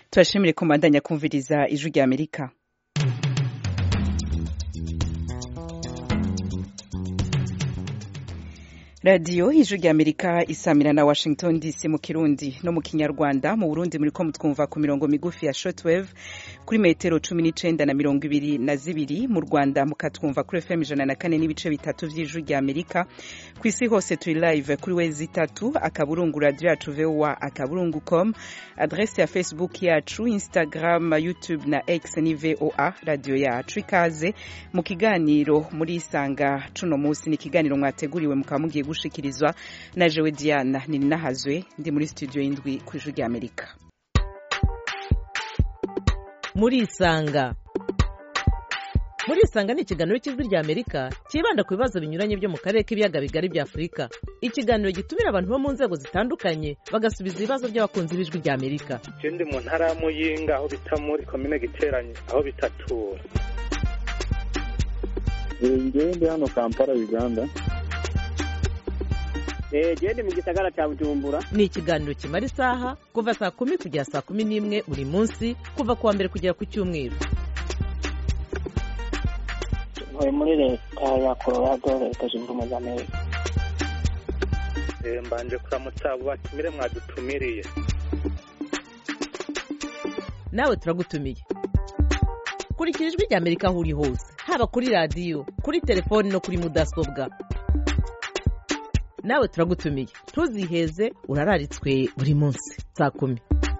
turashimire ko mbandanya kumviriza ijwi rya amerika radiyo ijwi rya amerika isamira na washington dc mu kirundi no mu kinyarwanda mu burundi muri ko mutwumva ku mirongo migufi ya shortwave kuri metero cumi n'icenda na mirongo ibiri na zibiri mu rwanda mukatwumva kuri fm ijana na kane n'ibice bitatu vy'ijwi rya amerika ku isi hose turi live kuri wezi itatu akaburungu radio yacu voa akaburungu com adrese ya facebook yacu instagram youtube na x ni voa radio yacu ikaze mu kiganiro muri isanga cuno musi ni ikiganiro mwateguriwe mukaba mugiye gushikirizwa na jewe diana nininahazwe ndi muri studio y'indwi ku ijwi rya amerika muri isanga muri isanga ni ikiganiro cy'ijwi rya amerika cyibanda ku bibazo binyuranye byo mu karere k'ibiyaga bigari bya afurika ikiganiro gitumira abantu bo mu nzego zitandukanye bagasubiza ibibazo by'abakunzi b'ijwi rya amerika ndi mu ntara ya muyinga aho bita muri komine giteranye aho bitatura ngewe ndi hano kampala uganda gende mu gisagara cya bujumbura ni ikiganiro kimara isaha kuva saa kumi kugera saa kumi n'imwe buri munsi kuva ku wa mbere kugera ku cyumweru ntuye muri leta ya colorado leta zunze ubumwe za amerika mbanje kuramutsa abo batumire mwadutumiriye nawe turagutumiye kurikira ijwi rya amerika aho uri hose haba kuri radiyo kuri telefoni no kuri mudasobwa nawe turagutumiye ntuziheze urararitswe buri munsi saa kumi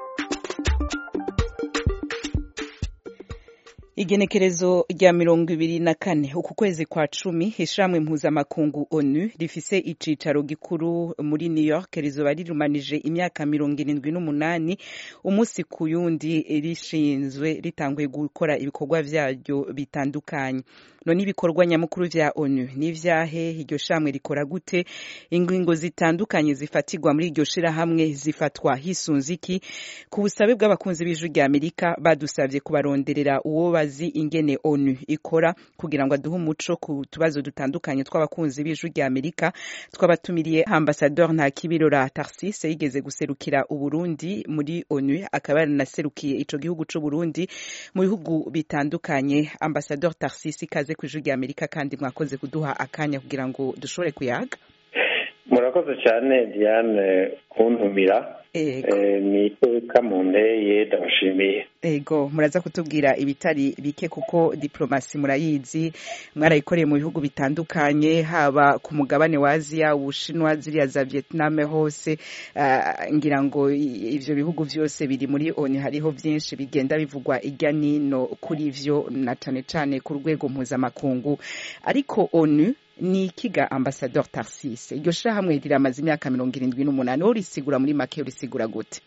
igenekerezo rya mirongo ibiri na kane uku kwezi kwa cumi ishamwe mpuzamakungu onu rifise icicaro gikuru muri new york rizoba rirumanije imyaka mirongo irindwi n'umunani umunsi ku yundi rishinzwe ritanguye gukora ibikorwa vyaryo bitandukanye none ibikorwa nyamukuru vya onu n'ivyahe iryo shamwe rikora gute ingingo zitandukanye zifatirwa muri iryo shirahamwe zifatwa hisunze iki ku busabe bw'abakunzi b'ijwi rya amerika badusavye kubaronderera uwo bazi ingene onu ikora kugira ngo aduhe umuco ku tubazo dutandukanye tw'abakunzi b'ijwi rya amerika twabatumiriye ambasador ntakibirora tarsise yigeze guserukira uburundi muri onu akaba yaranaserukiye ico gihugu c'uburundi mu bihugu bitandukanye ambasador tarsise ikaze ku ijwi rya amerika kandi mwakoze kuduha akanya kugira ngo dushobore kuyaga murakoze cyane diane kuntumira ni iteka mu nteye ndabashimiye ego muraza kutubwira ibitari bike kuko diplomasi murayizi mwarayikoreye mu bihugu bitandukanye haba ku mugabane wa aziya ubushinwa ziriya za vietnam hose ngira ngo ivyo bihugu vyose biri muri oni hariho vyinshi bigenda bivugwa irya nino kuri vyo na cane cane ku rwego mpuzamakungu ariko onu ni ikiga ambasador tarsise iryo shirahamwe riramaze imyaka mirongo irindwi n'umunani wowe urisigura muri make urisigura gute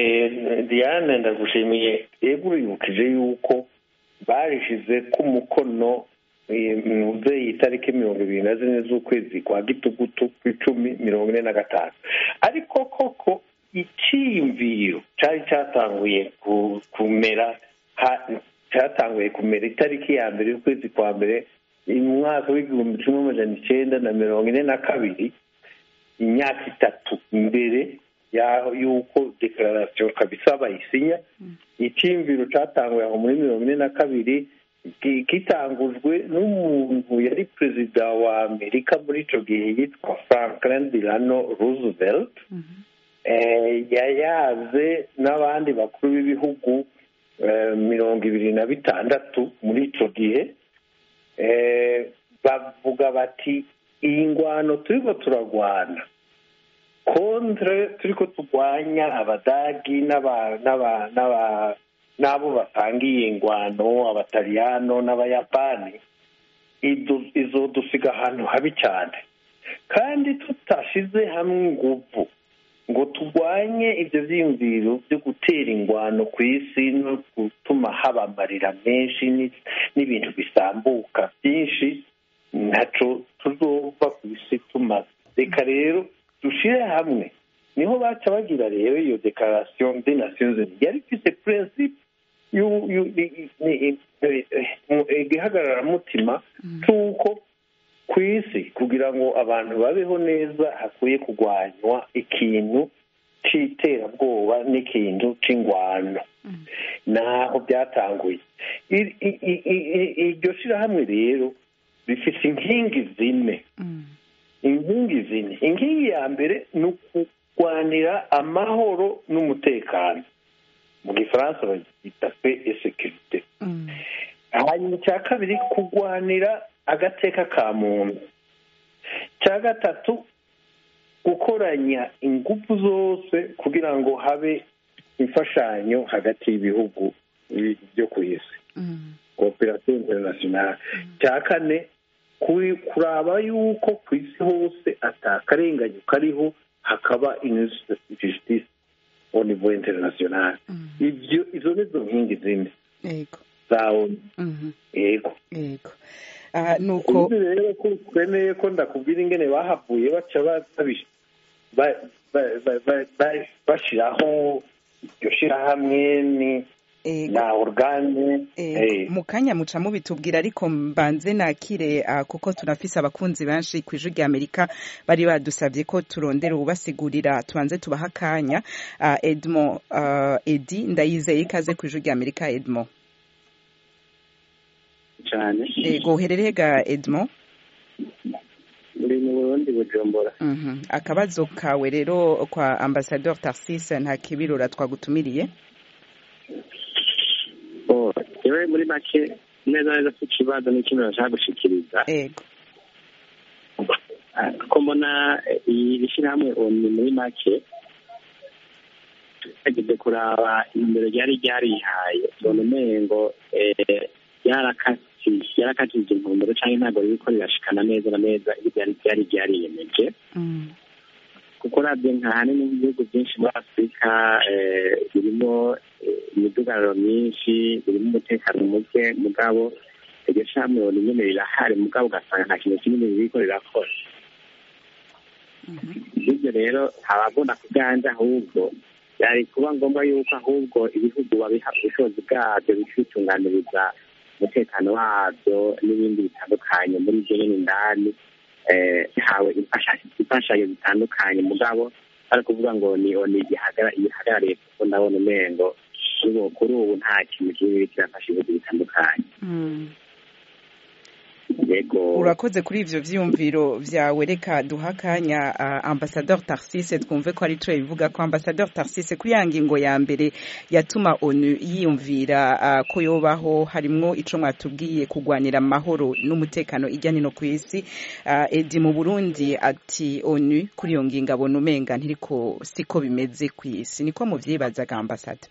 diane ndagushimiye yego uribukije yuko barishize ku mukono muzeyi itariki mirongo ibiri na zine z'ukwezi kwa gitugutu ku icumi mirongo ine na gatanu ariko koko icyiyumviro cyari cyatanguye kumera cyatanguye kumera itariki ya mbere y'ukwezi kwa mbere mu mwaka w'igihumbi kimwe amajana icyenda na mirongo ine na kabiri imyaka itatu imbere y'uko dekararasiyo kabisa bayisinya icyiyumviro cyatanguye aho muri mirongo ine na kabiri gitangujwe n'umuntu yari perezida wa amerika muri icyo gihe yitwa franklin delano roosevelt yayaze n'abandi bakuru b'ibihugu mirongo ibiri na bitandatu muri icyo gihe bavuga bati iyi ngwano turiko turagwana kontre turiko turwanya abadagi n'abo batangiye ingwano abataliyano n'abayapani izodusiga ahantu habi cyane kandi tutashize hamwe inguvu ngo turwanye ibyo byiyumviro byo gutera ingwano ku isi no gutuma haba amarira menshi n'ibintu bisambuka byinshi ntacyo tuzova ku isi tumaze reka rero dushyire hamwe niho baca bagira rero iyo dekarasiyo de nasiyo yari ifite purensipe igihagararamutima cy'uko ku isi kugira ngo abantu babeho neza hakwiye kurwanywa ikintu c'iterabwoba n'ikintu c'ingwano naho byatanguye I- i- i- i- i- iryo shirahamwe rero rifise inkingi zine inkingi zine inkingi ya mbere ni ukurwanira amahoro n'umutekano mu gifaransa bagita pe esekirite hanyuma icya kabiri kurwanira agateka ka muntu icya gatatu gukoranya ingufu zose kugira ngo habe imfashanyo hagati y'ibihugu byo ku isi kooperasiyo interinasiyonari cya kane kuri- kuraba yuko ku isi hose atakarenganyo kariho hakaba justice au niveau international ibyo izo nizo nkingi zine yego za onu Mhm. yego yego Ah, nuko uzi rero ko twemeye ko ndakubwira ingene bahavuye baca ba- babish- ba- ba- ba- ba- ba- bashiraho iryo shirahamwe ni yego na organe Ego, eh, mu kanya muca mubitubwira ariko mbanze nakire ah, kuko tunafise abakunzi benshi ku ijwi rya amerika bari badusabye ko turondera ubasigurira tubanze tubaha akanya Ah, edmond ah, edi ndayizeye ikaze ku ijwi rya amerika edmond cyane ego uherereye ga edmond uri mu burundi bujumbura Mhm. akabazo kawe rero kwa ambasador tarsis nta kibirura twagutumiriye Oh, yewe muri make neza neza ku kibazo n'ikintu nashaka gushikiriza ego Ah, ko mbona eh, iri shyirahamwe oni muri make tugeze kuraba imbere ryari ryarihaye tubona umengo eh, ryarakati- ryarakatije intumbero cyangwa ntabwo ririko rirashikana neza na neza ibyo ryari ryari ryariyemeje Mm. kuko uravye nka hanini nk'ibihugu byinshi muri afurika eh, birimo eh, imidugararo myinshi birimo umutekano muke mugabo iryo shamwe ni nyene rirahari mugabo ugasanga nta kintu kinini ririko rirakora ibyo rero abagomba kuganja ahubwo byari kuba ngombwa yuko ahubwo ibihugu babiha ubushobozi bwabyo bikitunganiriza umutekano wabyo n'ibindi bitandukanye muri ibyo nyine indani eh, hawe imfasha- imfashanyo zitandukanye mugabo ari kuvuga ngo ni oni igihagara- igihagarariye kuko ndabona umengo kuri ubu- kuri ubu nta kintu kimwe kirafasha ibihugu bitandukanye Mm. yego urakoze kuri ivyo vyiyumviro vyawe reka duha akanya uh, ambasador tarsise twumve ko ari twe bivuga ko ambasador tarsise kuri ya ngingo ya mbere yatuma onu yiyumvira uh, ko yobaho harimwo ico mwatubwiye kugwanira amahoro n'umutekano ijya nino ku isi uh, edi mu burundi ati onu kuri iyo ngingo abona umenga ntiriko siko bimeze ku isi niko muvyibazaga ambasada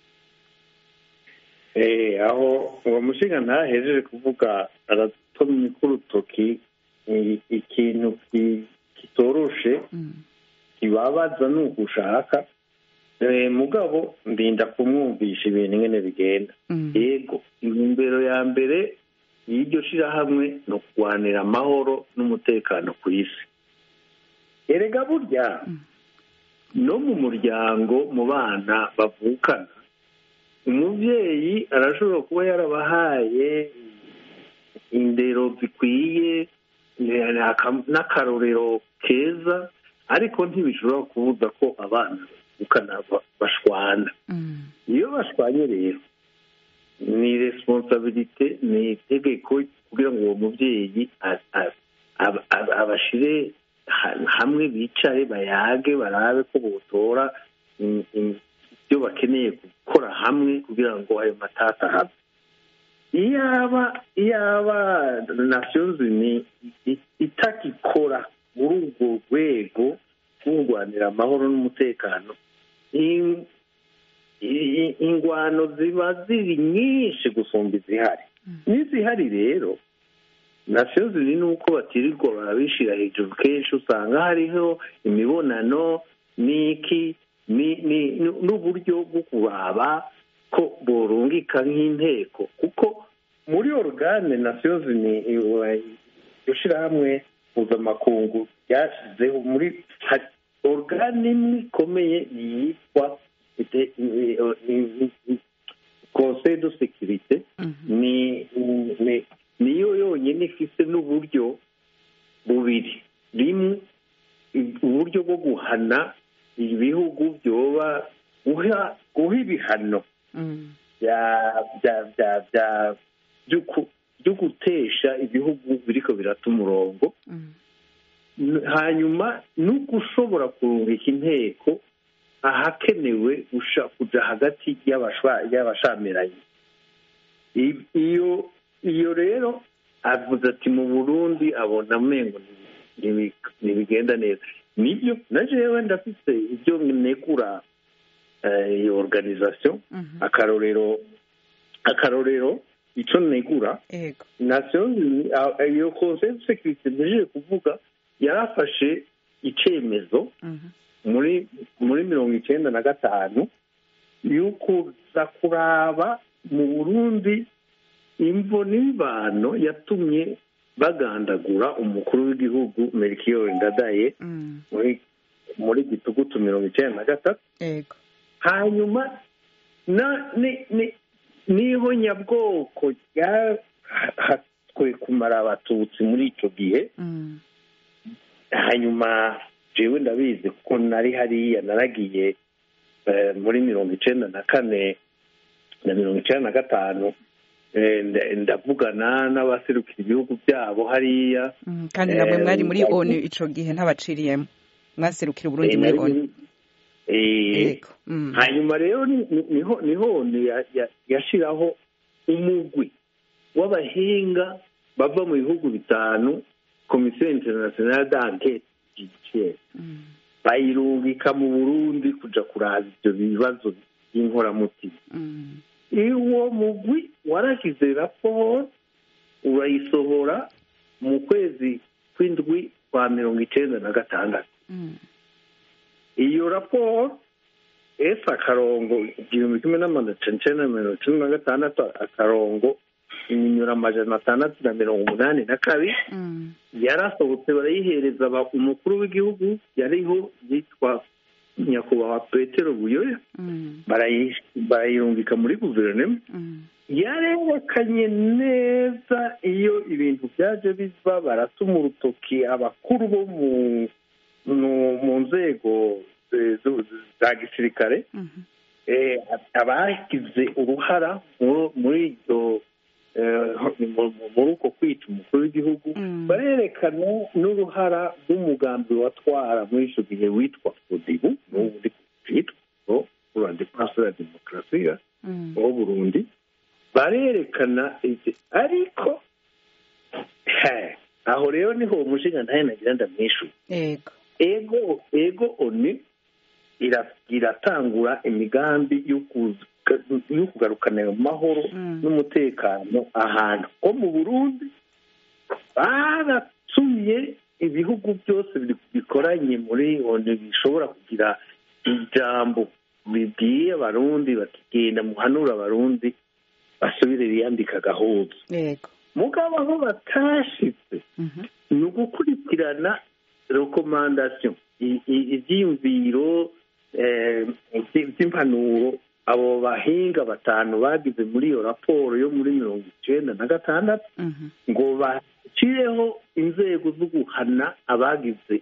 eh, aho uwo mushinga ntahejeje kuvuga aratomye k'urutoki i- ikintu ki- kitoroshe mm. kibabaza ni ugushaka Eh, mugabo ndinda kumwumvisha ibintu ingene bigenda Mm. yego intumbero ya mbere y'iryo shirahamwe ni ukurwanira amahoro n'umutekano ku isi erega burya no mu muryango mu bana bavukana umubyeyi arashobora kuba yarabahaye indero zikwiye eh, aka- n'akarorero keza ariko ntibishobora kubuza ko abana bavukana ba- bashwana Mm. iyo bashwanye rero ni responsabilite ni itegeko kugira ngo uwo mubyeyi a- a- ab- ab- abashire ha- hamwe bicare bayage barabe ko botora im- im- ibyo bakeneye gukora hamwe kugira ngo ayo matata habe iyaba iyaba nations unies i- itakikora muri urwo rwego rw'urwanira amahoro n'umutekano in- i- ingwano ziba ziri nyinshi gusumba izihari n'izihari rero nations unies nuko batirirwa barabishira hejuru kenshi usanga hariho imibonano n'iki ni- ni- ni- n'uburyo bwo kuraba ko borungika nk'inteko kuko muri organe nations unies iryo shirahamwe mpuzamakungu ryashyizeho muri hari organe imwe ikomeye yitwa ite- i- i- i- conseil de sécurité ni ni- niyo yonyine ifite n'uburyo bubiri rimwe uburyo bwo guhana ibihugu byoba guha guha ibihano Mm. bya bya bya bya byo ku- byo gutesha ibihugu biriko birata umurongo Mm. N- hanyuma no gushobora kurungika inteko ahakenewe gusha- kuja hagati y'abashwa- y'abashamiranye I- iyo iyo rero avuze ati mu burundi abona amengo ntibigenda neza nibyo na jewe ndafise ibyo negura eh, iyo organisation Mhm. akarorero akarorero ico negura Ego. nations Unies ah, iyo conseil de sécurité mpejeje kuvuga yarafashe icemezo Mhm. muri muri mirongo icyenda na gatanu y'ukuza kuraba mu burundi imvo n'imvano yatumye bagandagura umukuru w'igihugu melchior ndadaye Mm. muri muri gitugutu mirongo icyenda na gatatu Ego. hanyuma na ni ni niho nyabwoko ryahatwe kumara abatutsi muri icyo gihe Mm. hanyuma jewe ndabizi kuko nari hariya naragiye eh, muri mirongo icenda na kane na mirongo icenda na gatanu eh, nda- ndavugana n'abaserukira ibihugu byabo hariya Mm. kandi namwe Eh, mwari muri ndabona- onu ico gihe ntabaciriyemo mwaserukira uburundi Eh, muri nari onu muri- eh, Ego. Mm. hanyuma rero ni- ni- niho niho ni ya- ya- yashiraho umugwi w'abahinga bava mu bihugu bitanu komisiyo internationale d'enquête judiciaire Mm. bayirungika mu burundi kuja kuraba ivyo bibazo by'inkoramutima Mm. uwo mugwi warashyize raporo urayisohora mu kwezi kw'indwi kwa mirongo icenda na gatandatu Mm. iyo raporo esi akarongo igihumbi kimwe n'amajana icenda na mirongo icenda na gatandatu akarongo iminyura amajana atandatu na mirongo umunani na kabiri Mm. yarasohotse barayihereza aba- umukuru w'igihugu yariho yitwa nyakubahwa petero buyoya Mm. barayi- barayirungika muri guverinoma Mm. yarerekanye neza iyo ibintu byaje biva baratuma urutoki abakuru bo mu mu- mu nzego eh, zu- za gisirikare Mhm. eh, abagize uruhara mu- muri ibyo eh, mu- mu- muri uko kwica umukuru w'igihugu Mm. barerekana n'uruhara rw'umugambi watwara muri icyo gihe witwa fodibu n'ubu uri kwitwa pour la défense de la démocratie Mm. wo burundi barerekana ibyo ariko he, aho rero niho umushinga ntayo nagira ndamwishuye Ego. ego ego oni ira- iratangura imigambi yo kuza- yo kugarukana ayo mahoro Mm. n'umutekano ahantu ho mu burundi baratumye ibihugu byose bi- bikoranye muri oni bishobora kugira ijambo bibwiye abarundi bakigenda muhanura abarundi basubire biyambika agahuzu Ego. mugabo aho batashitse Mhm. ni ugukurikirana rekomandasiyo i- i- ibyiyumviro eh, by- by'impanuro abo bahinga batanu bagize muri iyo raporo yo muri mirongo icyenda na gatandatu Mhm. ngo bashyireho inzego zo guhana abagize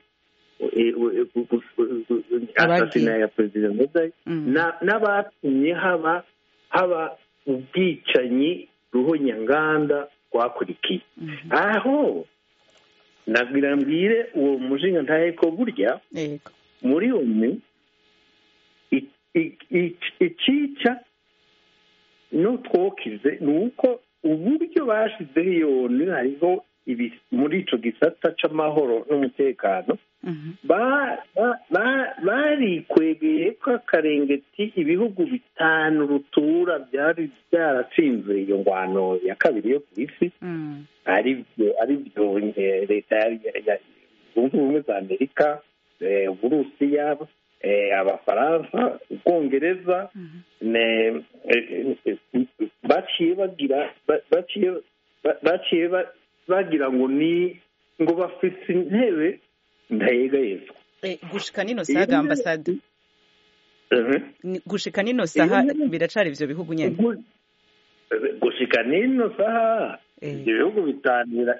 asasina ya perezida medayi Mm. n'abatumye haba haba ubwicanyi ruhonyanganda rwakurikiye Mhm. aho nagira mbwire uwo mushinga ntahe ko burya Ego. muri umwe i- i- i- icica n'utwokize ni uko uburyo bashizeho iyo ni hariho ibi- muri ico gisata c'amahoro n'umutekano Mhm. ba- ba- ba- barikwegeye ko akarengeti ibihugu bitanu rutura byari byaratsinze iyo ngwano ya kabiri yo ku isi Mm. ari byo ari byo eh, leta ya- ya- ya- zunze ubumwe za amerika eh, uburusiya eh, abafaransa ubwongereza Mhm. ne- eh, eh, baciye bagira ba- baciye ba- baciye ba- bagira ngo ni ngo bafise intebe ndayegayezwa Eh, gushika nino saga ambasade Mhm. Ni- gushika nino saha Iyo- biracari ivyo bihugu nyene Gu- gushika nino saha Eh. ibyo bihugu bitanu bira-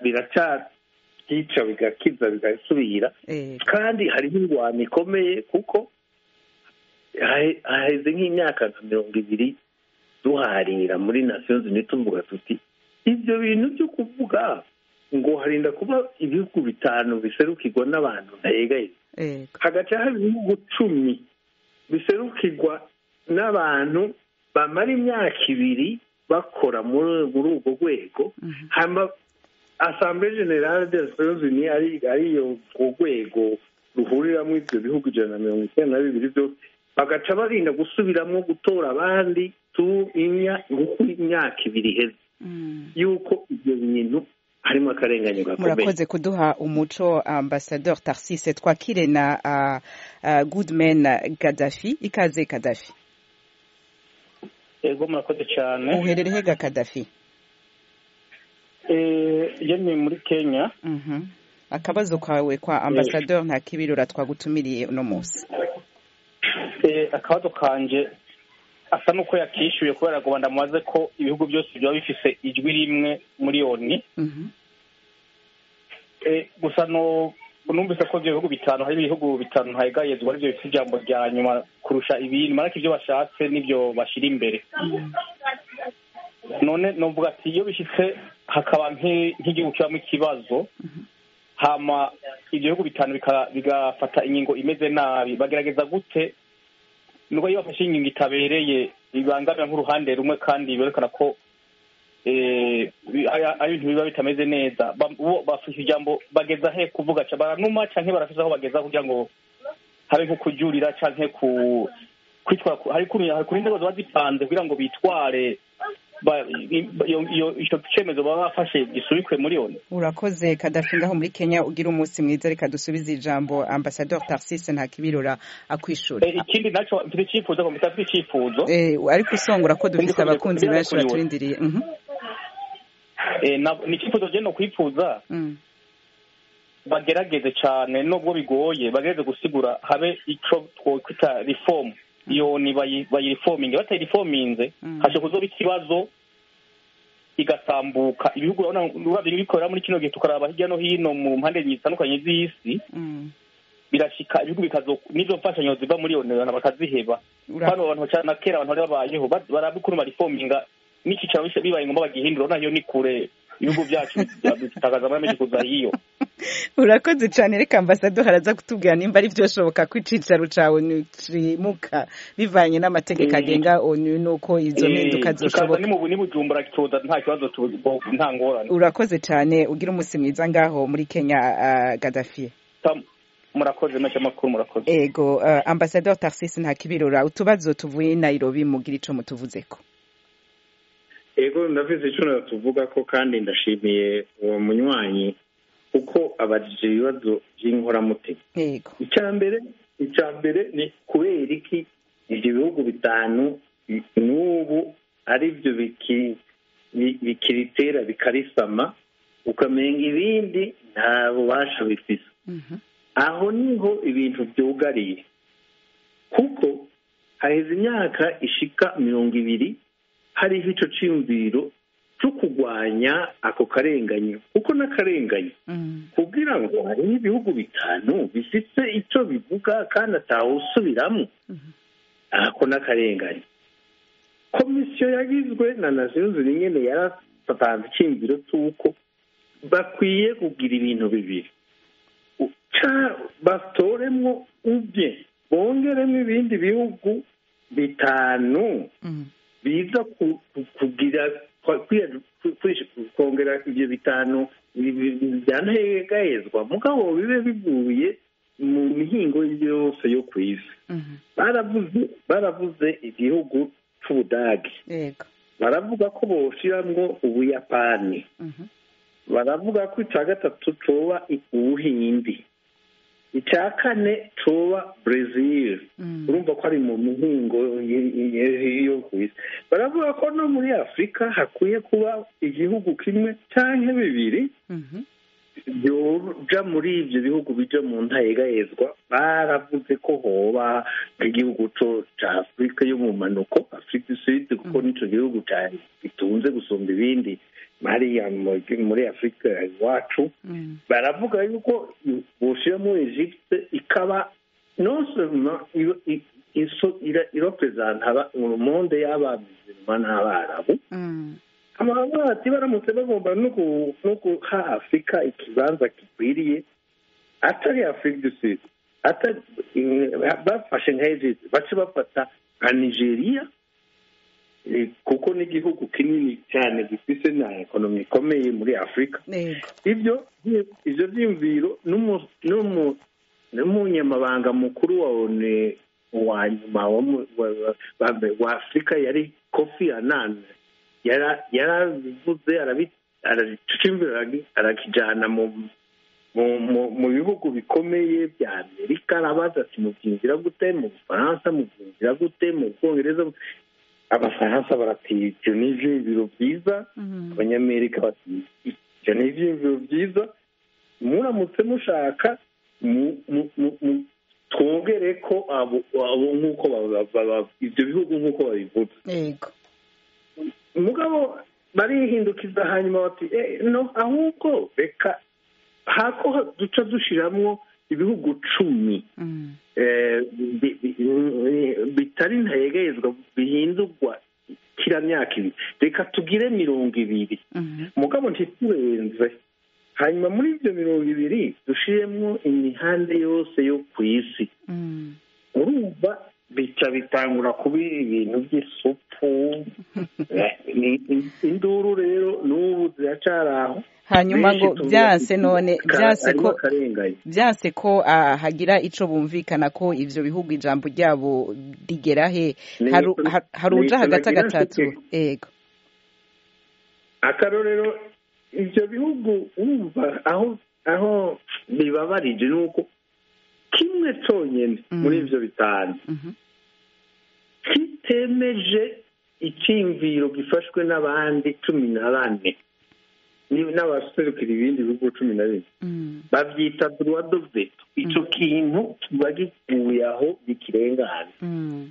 biracabyica bigakiza bigasubira Eh. kandi hariho ingwano ikomeye kuko hahe- haheze nk'imyaka nka mirongo ibiri duharira muri nations unies tuvuga tuti ibyo bintu byo kuvuga ngo harinda kuba ibihugu bitanu biserukirwa n'abantu ntayegaye ego hagaca haba ibihugu cumi biserukirwa n'abantu bamara imyaka ibiri bakora muri muri urwo rwego hama assemblée générale des nations unies ari ariyo urwo rwego ruhuriramo ibyo bihugu ijana na mirongo icyenda na bibiri byose bagaca barinda gusubiramo gutora abandi tu imya uko imyaka ibiri iheze Mm. yuko ibyo bintu harimo akarenganyo gakomeye murakoze kuduha umuco ambasador tarsise twakire na uh, uh, goodman gadafi ikaze kadafi ego murakoze cyane uherereye ga kadafi iyo ni muri kenya Mhm. akabazo kawe kwa ambasador nta kibirura twagutumiriye uno munsi Eh, akabazo kanje asa n'uko yakishyuye kubera ngo ndamubaze ko ibihugu byose byaba bifise ijwi rimwe muri oni Mhm. Eh, gusa no numvise ko ibyo bihugu bitanu hari ibihugu bitanu ntahegayezwa aribyo bifite ijambo rya nyuma kurusha ibindi marako ibyo bashatse n'ibyo bashyira imbere none novuga ati iyo bishyitse hakaba nk'i- nk'igihugu kibamo ikibazo hama ibyo bihugu bitanu bika- bigafata ingingo imeze nabi bagerageza gute nubwo iyo bafashe ingingo itabereye bibangamira nk'uruhande rumwe kandi berekana ko eh, bi- ari ari ibintu biba bitameze neza Ba- bo bafashe ijambo bageza he kuvuga ca baranuma canke barafise aho bageza kugira ngo habe nko kujurira canke ku kwitwara ku- hari kuri hari kuri inzego ziba zipanze kugira ngo bitware ba- i- iyo- iyo- ico cemezo baba bafashe gisubikwe muri oni urakoze kadafi ngaho muri kenya ugira umunsi mwiza reka dusubize ijambo ambasador tarsise nta kibirura akwishura Eh, ikindi naco mfite icifuzo ko mfite icifuzo Eh, ariko usongora ko dufite Ndiko abakunzi kugira benshi kuri we. baturindiriye Mhm. Eh, na- ni icifuzo je no kwifuza Mm. bagerageze cyane nubwo bigoye bagerageze gusigura habe ico twokwita reform iyo ni bayi- bayirifominge batayirifominze Mm. hashe kuzoba ikibazo igasambuka ibihugu urabona urabye bikorera muri kino gihe tukaraba hirya no hino mu mpande zitandukanye z'isi Mm. birashika ibihugu bikazo n'izo mfashanyo ziva muri iyo abantu bakaziheba Ura- hano abantu cyane na kera abantu bari babayeho ba- barabikuru barifominga n'ikicaro bishe bibaye ngombwa bagihindura nayo ni kure ibihugu byacu bitagaza amamenshi kuza hiyo urakoze cyane reka ambasador araza kutubwira nimba ari byoshoboka ko icicaro cawe cimuka bivanye n'amategeko Mm. agenga onu nuko izo mpinduka kikaza zoshoboka ni mu ni bujumbura kitoza nta kibazo tu- nta ngorane urakoze cyane ugira umunsi mwiza ngaho muri kenya uh, gadafi Tam- murakoze menshi amakuru murakoze ego uh, ambasador tarsise nta kibirura utubazo tuvuye i nairobi mugira ico mutuvuzeko ego ndavuze icyo tuvuga ko kandi ndashimiye uwo munywanyi kuko abajije ibibazo by'inkoramutima ego icya mbere icya mbere ni kubera iki ibyo bihugu bitanu n'ubu ari byo biki- bi- bikiritera bikarisama ukamenga ibindi nta bubasha bifise Mhm. aho niho ibintu byugariye kuko haheze imyaka ishika mirongo ibiri hariho ico ciyumviro cyo kurwanya ako karenganyo kuko n'akarenganyo Mm. kugira ngo hariho ibihugu bitanu bifite icyo bivuga kandi atawusubiramo ako n'akarengane komisiyo yagizwe na nations unies nyine yaratanze icyiyumviro cy'uko bakwiye kugira ibintu bibiri Ca- batoremwo ubye bongeremo ibindi bihugu bitanu Mm. biza ku- ku- kugira kwa- kwiya- ku- kwish- kongera ibyo bitanu bi- bi- byanahegahezwa mugabo bibe bivuye mu mihingo yose yo ku isi Mhm. baravuze baravuze igihugu c'ubudage ego baravuga ko boshiramwo ubuyapani Mhm. baravuga ko icya gatatu coba i- ubuhindi icya kane coba brezil Mm. urumva ko ari mu mihingo y- y- yo ku isi baravuga ko no muri afurika hakwiye kuba igihugu kimwe cyangwa bibiri Mhm. byoja muri ibyo bihugu bija mu ntayegahezwa baravuze ko hoba nk'igihugu co ca afurika yo mu manuko afurika sud kuko nico gihugu cyane gitunze gusumba ibindi hariya mu- muri afurika iwacu Mm. baravuga yuko boshiramo egypte ikaba non seulement iyo- i- iso ira- iropresenta aba- urumonde y'abamizirima n'abarabu Mm. amabati baramutse bagomba no gu- no guha afurika ikibanza gikwiriye atari afurika du sud atari eh, bafashe nka egypt bace bafata nka nigeria eh, kuko n'igihugu kinini cyane gifise na ekonomi ikomeye muri afurika Yego. ibyo ivyo vyiyumviro n'umu- n'umu- n'umunyamabanga mukuru wa one wa nyuma wa mu- wa- wa- wa afurika yari kofi annan yara- yarabivuze arabi- aracimbira aragi- arakijana mu mu- mu- mu bihugu bikomeye bya amerika arabaza ati mubyinjira gute mu bufaransa mubyinjira gute mu bwongereza abafaransa barati ibyo ni ivyiyumviro byiza Mm. abanyamerika bati ibyo ni ibyiyumviro byiza muramutse mushaka mu- mu- mu- mu- twongere ko abo abo nk'uko baba- baba- ibyo bihugu nk'uko babivuga Yego. mugabo barihindukiza hanyuma bati "Eh, no ahubwo reka hako duca dushiramwo ibihugu cumi Mm. eh, bi- bi- bitari ntayegerezwa bihindurwa kira myaka ibiri reka tugire mirongo ibiri Mhm. mugabo ntiturenze hanyuma muri ibyo mirongo ibiri dushiremo imihanda yose yo ku isi Mm. urumva bica bitangura kuba ibintu by'isupu Eh, ni- ni- induru rero n'ubu ziracari aho hanyuma Benshi ngo tuvuga byanse ati, none ka- byanse harimo ko akarengane byanse ko ah, hagira ico bumvikana ko ivyo bihugu ijambo ryabo rigera he Ni- Haru- ha- hari uja ni- hagati nagira agatatu nseke. yego akarorero ibyo bihugu wumva aho aho bibabarije ni uko kimwe cyonyine Mm. muri ibyo bitanu Mhm. kitemeje icyiyumviro gifashwe n'abandi cumi na bane ni- n'abaserukira ibindi bihugu cumi na bine Mm. babyita droit de veto icyo kintu kiba gikuye aho bikirengana Mm.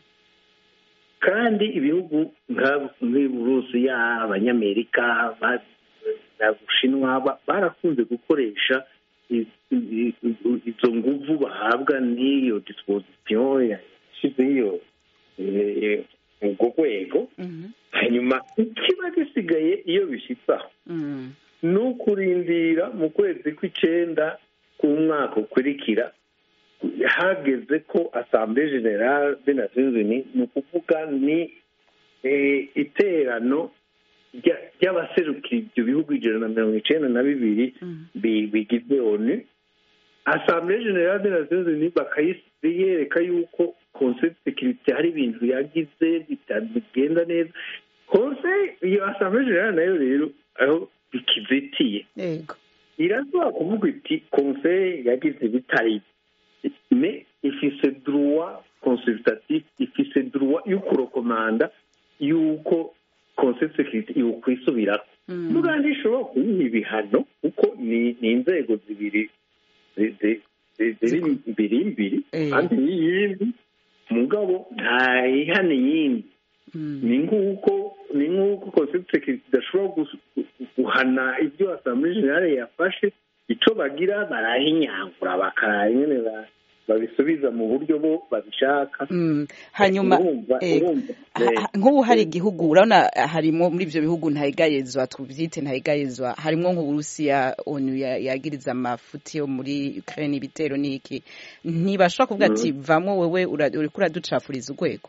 kandi ibihugu nka- nk'uburusiya abanyamerika ba- na bushinwa ba- barakunze gukoresha i- i- i- izo nguvu bahabwa n'iyo disposition yashyizeho iyo eh, ubwo rwego Mhm. hanyuma ikiba gisigaye iyo bishyitse aho Mm. ni ukurindira mu kwezi kw'icyenda k'umwaka ukurikira hageze ko asamblee generale de nations unies ni ukuvuga ni eh, iterano rya- ry'abaserukira ibyo bihugu ijana na mirongo icyenda na bibiri Mm. bi- bigize onu asamblee generale de nations unies bakayereka yuko conseil de sécurité hari ibintu yagize bitagenda neza conseil iyo asamblee generale nayo rero aho bikizitiye yego irashobora kuvuga iti conseil yagize bitari me ifise droit consultatif ifise droit yo kurokomanda yuko conseil de sécurité yokwisubirako Mm. muga ntishobora kuyiha ibihano kuko ni ni inzego zibiri zi- zi- zi- ziri mbiri mbiri Eh. kandi n'iyindi mugabo ntayihana iyindi Mm. ni nk'uko ni nk'uko conseil de sécurité idashobora gus- gu- guhana ibyo asamblee generale yafashe icyo bagira barahinyangura bakaraba nyine ba- babisubiza mu buryo bo babishaka Mm. hanyuma urumva eh, urumva ha- eh, ha- nk'ubu hari igihugu urabona harimo muri ibyo bihugu ntayegayezwa tubyite ntayegayezwa harimo nk'uburusiya onu ya- yagiriza amafuti yo muri ukraine ibitero n'iki ntibashobora kuvuga ati vamo wewe ura- uriko uraducafuriza urwego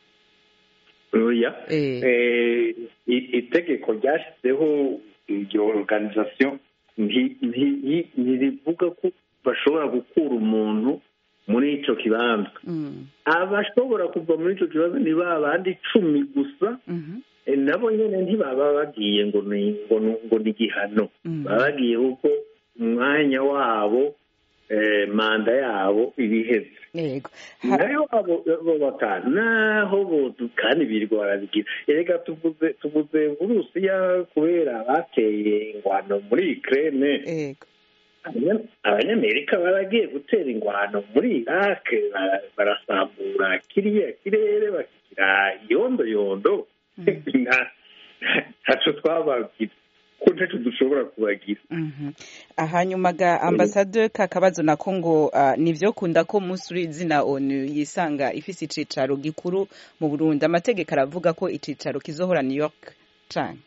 oya Eh. Eh, i- itegeko ryashyizeho iyo organisation nti- nti- ntirivuga ko bashobora gukura umuntu muri icyo kibanza Mm. abashobora kuva muri icyo kibazo ni ba bandi icumi gusa Mhm. Eh, nabo nyine ntibaba bagiye ngo ni ngo ni- ngo ni igihano Mm. baba bagiye kuko umwanya wabo eh, manda yabo ibiheze yego Ha- nayo abo abo batanu naho bo kandi birirwa barabigira erega tuvuze tuvuze burusiya kubera bateye ingwano muri ukraine yego Abanya- abanyamerika baragiye gutera ingwano muri iraq bara- barasambura kiriya kirere bakigira yondo yondo nta- ntaco twababwira ko ntacyo dushobora kubagira Mhm. hanyuma ga ambasade kakabazo nako ngo ah, nivyo kunda ko umunsi uri izina onu yisanga ifise icicaro gikuru mu burundi amategeko aravuga ko icicaro kizohora new york cane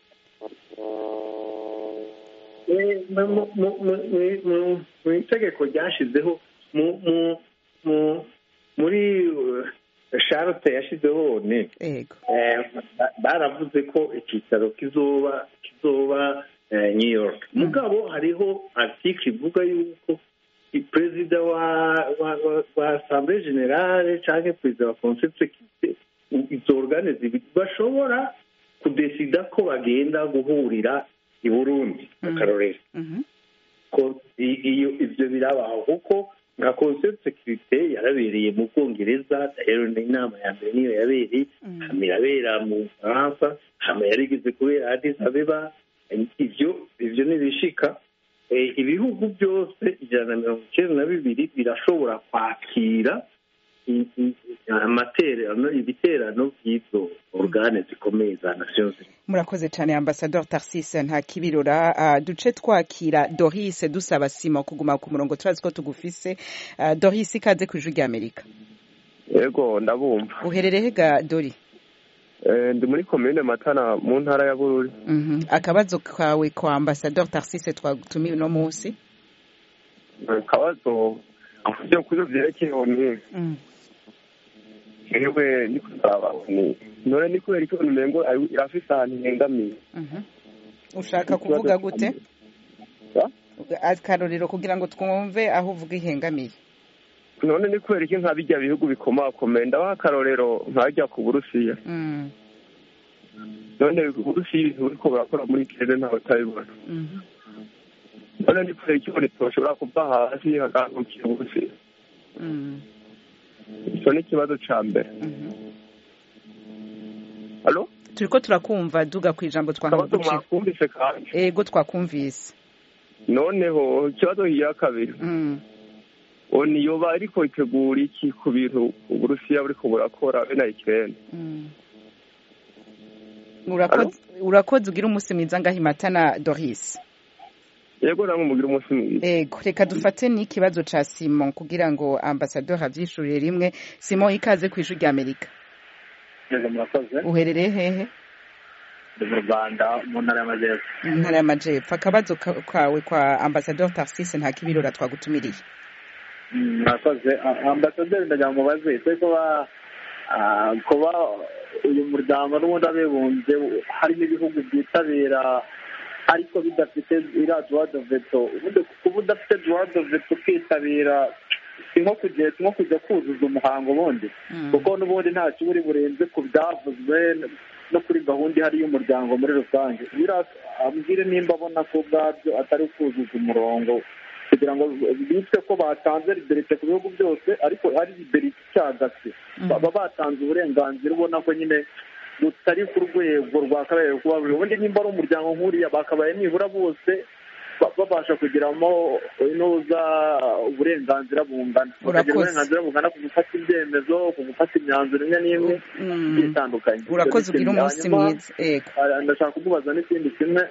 Eh, mu- mu- mu- mu- mu- mu- mu itegeko ryashizeho mu- mu- mu- muri uh, charlotte yashizeho ne ego Eh, ba- baravuze ko icyicaro kizoba kizoba eh, new york mugabo hariho article ivuga yuko i- perezida wa wa wa- wa assemblée generale canke perezida wa conseil de sécurité izo organe zibiri bashobora kudesida ko bagenda guhurira i burundi akarorero Mhm. ko i- iyo ivyo birabaho kuko nka conseil de sécurité yarabereye mu bwongereza rero ni inama ya mbere niyo yabereye hama irabera mu bufaransa hama yarigeze kubera addis abeba ivyo ivyo nibishika Eh, ibihugu byose ijana na mirongo icyenda na bibiri birashobora kwakira i- i- amaterano ibiterano by'izo organe zikomeye za nations unies murakoze cyane ambasador tarcise nta kibirora Ah, duce twakira doris dusaba sima kuguma ku murongo turazi ko tugufise Ah, doris ikaze ku ijwi ry'amerika yego ndabumva uherereye ga dori Eh, ndi muri komine matana mu ntara ya bururi Mhm. akabazo kawe kwa ambasador tarcise twagutumiye uno munsi akabazo byo kuri byerekeye oni Mm. yewe ni kusaba oni none ni kubera icyo umengo ari- irafise ahantu ihengamiye Mhm. ushaka kuvuga gute Ya? akarorero kugira ngo twumve aho uvuga ihengamiye none ni kubera iki nka bijya bihugu bikomakomeye ndabaha akarorero nkajya ku burusiya Mm. none uburusiya ibintu buriko burakora muri kirere ntawe utabibona Mhm. none ni kubera iki oni toshobora kuva hasi hagahagurukira uburusiya Mm. icyo ni ikibazo ca mbere Mhm. alo turiko turakumva duga ku ijambo akabazo twangucira mwakumvise kandi ego twakumvise noneho ikibazo hiya kabiri Mm. oni yoba ariko itegura iki ku bintu uburusiya buriko burakora be na ikirere Mm. urakoze urakoze ugira umunsi mwiza ngaho imatana doris yego namwe mugira umunsi mwiza ego reka dufate n'ikibazo ca simon kugira ngo ambasador avyishurire rimwe simon ikaze ku ijwi ry'amerika neza murakoze uherereye hehe ndi mu rwanda mu ntara y'amajyepfo mu ntara y'amajepfo akabazo ka- kawe kwa ambasador tarcise nta kibirora twagutumiriye Mm, murakoze A- ambasaderi ndagira ngo mubaze ese kuba ah, kuba uyu muryango n'ubundi abibumbye harimo ibihugu byitabira ariko bidafite iriya droit de veto ubundi kuba udafite droit de veto ukitabira si nko kujya si nko kujya kuzuza umuhango ubundi kuko n'ubundi nta kiburi burenze ku byavuzwe no kuri gahunda ihari y'umuryango muri rusange biriya ambwire nimba abona ko ubwabyo atari kuzuza umurongo kugira ngo bitwe ko batanze liberite ku bihugu byose ariko ari liberite icagase baba batanze uburenganzira ubona ko nyine butari ku rwego rwakabaye kuba buri ubundi nimba ari umuryango nk'uriya bakabaye nibura bose ba- babasha kugiramo inuza uburenganzira bungana bakagira Urakoze. uburenganzira bungana ku gufata ibyemezo ku gufata imyanzuro imwe n'imwe Mm. igiye itandukanye urakoze ugira umunsi Hanyuma, mwiza ego Ah, ndashaka kumubaza n'ikindi kimwe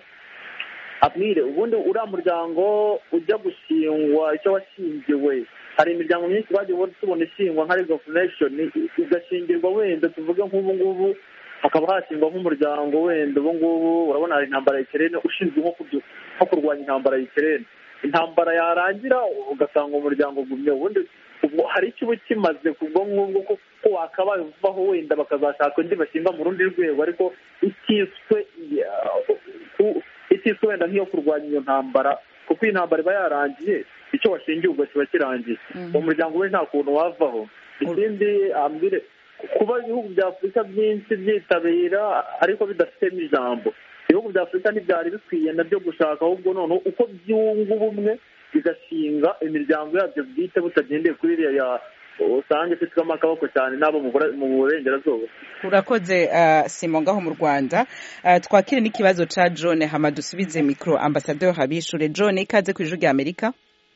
abwire ubundi uriya muryango ujya gushingwa icyo washingiwe hari imiryango myinshi bagiye tubona ishingwa nka league of nation igashingirwa wenda tuvuge nk'ubu ngubu hakaba hashingwa nk'umuryango wenda ubu ngubu urabona hari intambara ya ikirere ushinzwe nko kurya- nko kurwanya intambara ya ikirere intambara yarangira ugasanga umuryango ugumye ubundi ubwo hari icyo uba kimaze kubwo ngubwo ko ko wakabaye uvaho wenda bakazashaka undi bashinga mu rundi rwego ariko itiswe ya- ku- itiswe wenda nk'iyo kurwanya iyo ntambara kuko iyi ntambara iba yarangiye icyo washingiye ubwo kiba kirangiye uwo muryango we nta kuntu wavaho ikindi ambwire kuba ibihugu bya afurika byinshi byitabira ariko bidafitemo ijambo ibihugu bya afurika ntibyari bikwiye nabyo gushaka ahubwo noneho uko byunga ubumwe bigashinga imiryango yabyo bwite butagendeye kuri iriya ya usanga ifitwemo akaboko cyane n'abo mu Bura- mu burengerazuba urakoze uh, simon ngaho mu rwanda uh, twakire n'ikibazo ca john hama dusubize mikro ambasador habishure john ikaze ku ijwi rya amerika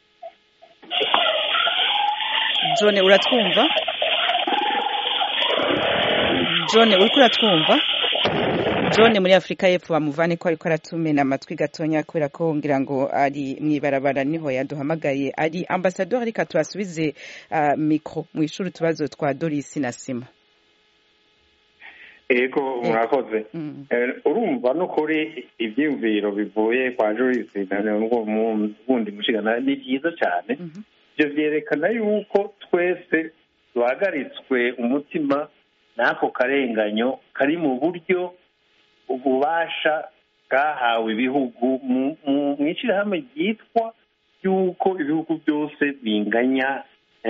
john uratwumva john uriko uratwumva john muri afurika y'epfo bamuvane ko ariko aratumena amatwi gatonya kubera ko ngira ngo ari mw'ibarabara niho yaduhamagaye ari ambasador reka tubasubize uh, mikro mu ishuri utubazo twa dorisi na sima ego murakoze urumva no kuri ibyiyumviro bivuye kwa jorisi n'ubundi mushigana ni byiza cyane ibyo byerekana yuko twese duhagaritswe umutima n'ako karenganyo kari mu buryo ububasha bwahawe ibihugu mu ishyirahamwe ryitwa yuko ibihugu byose binganya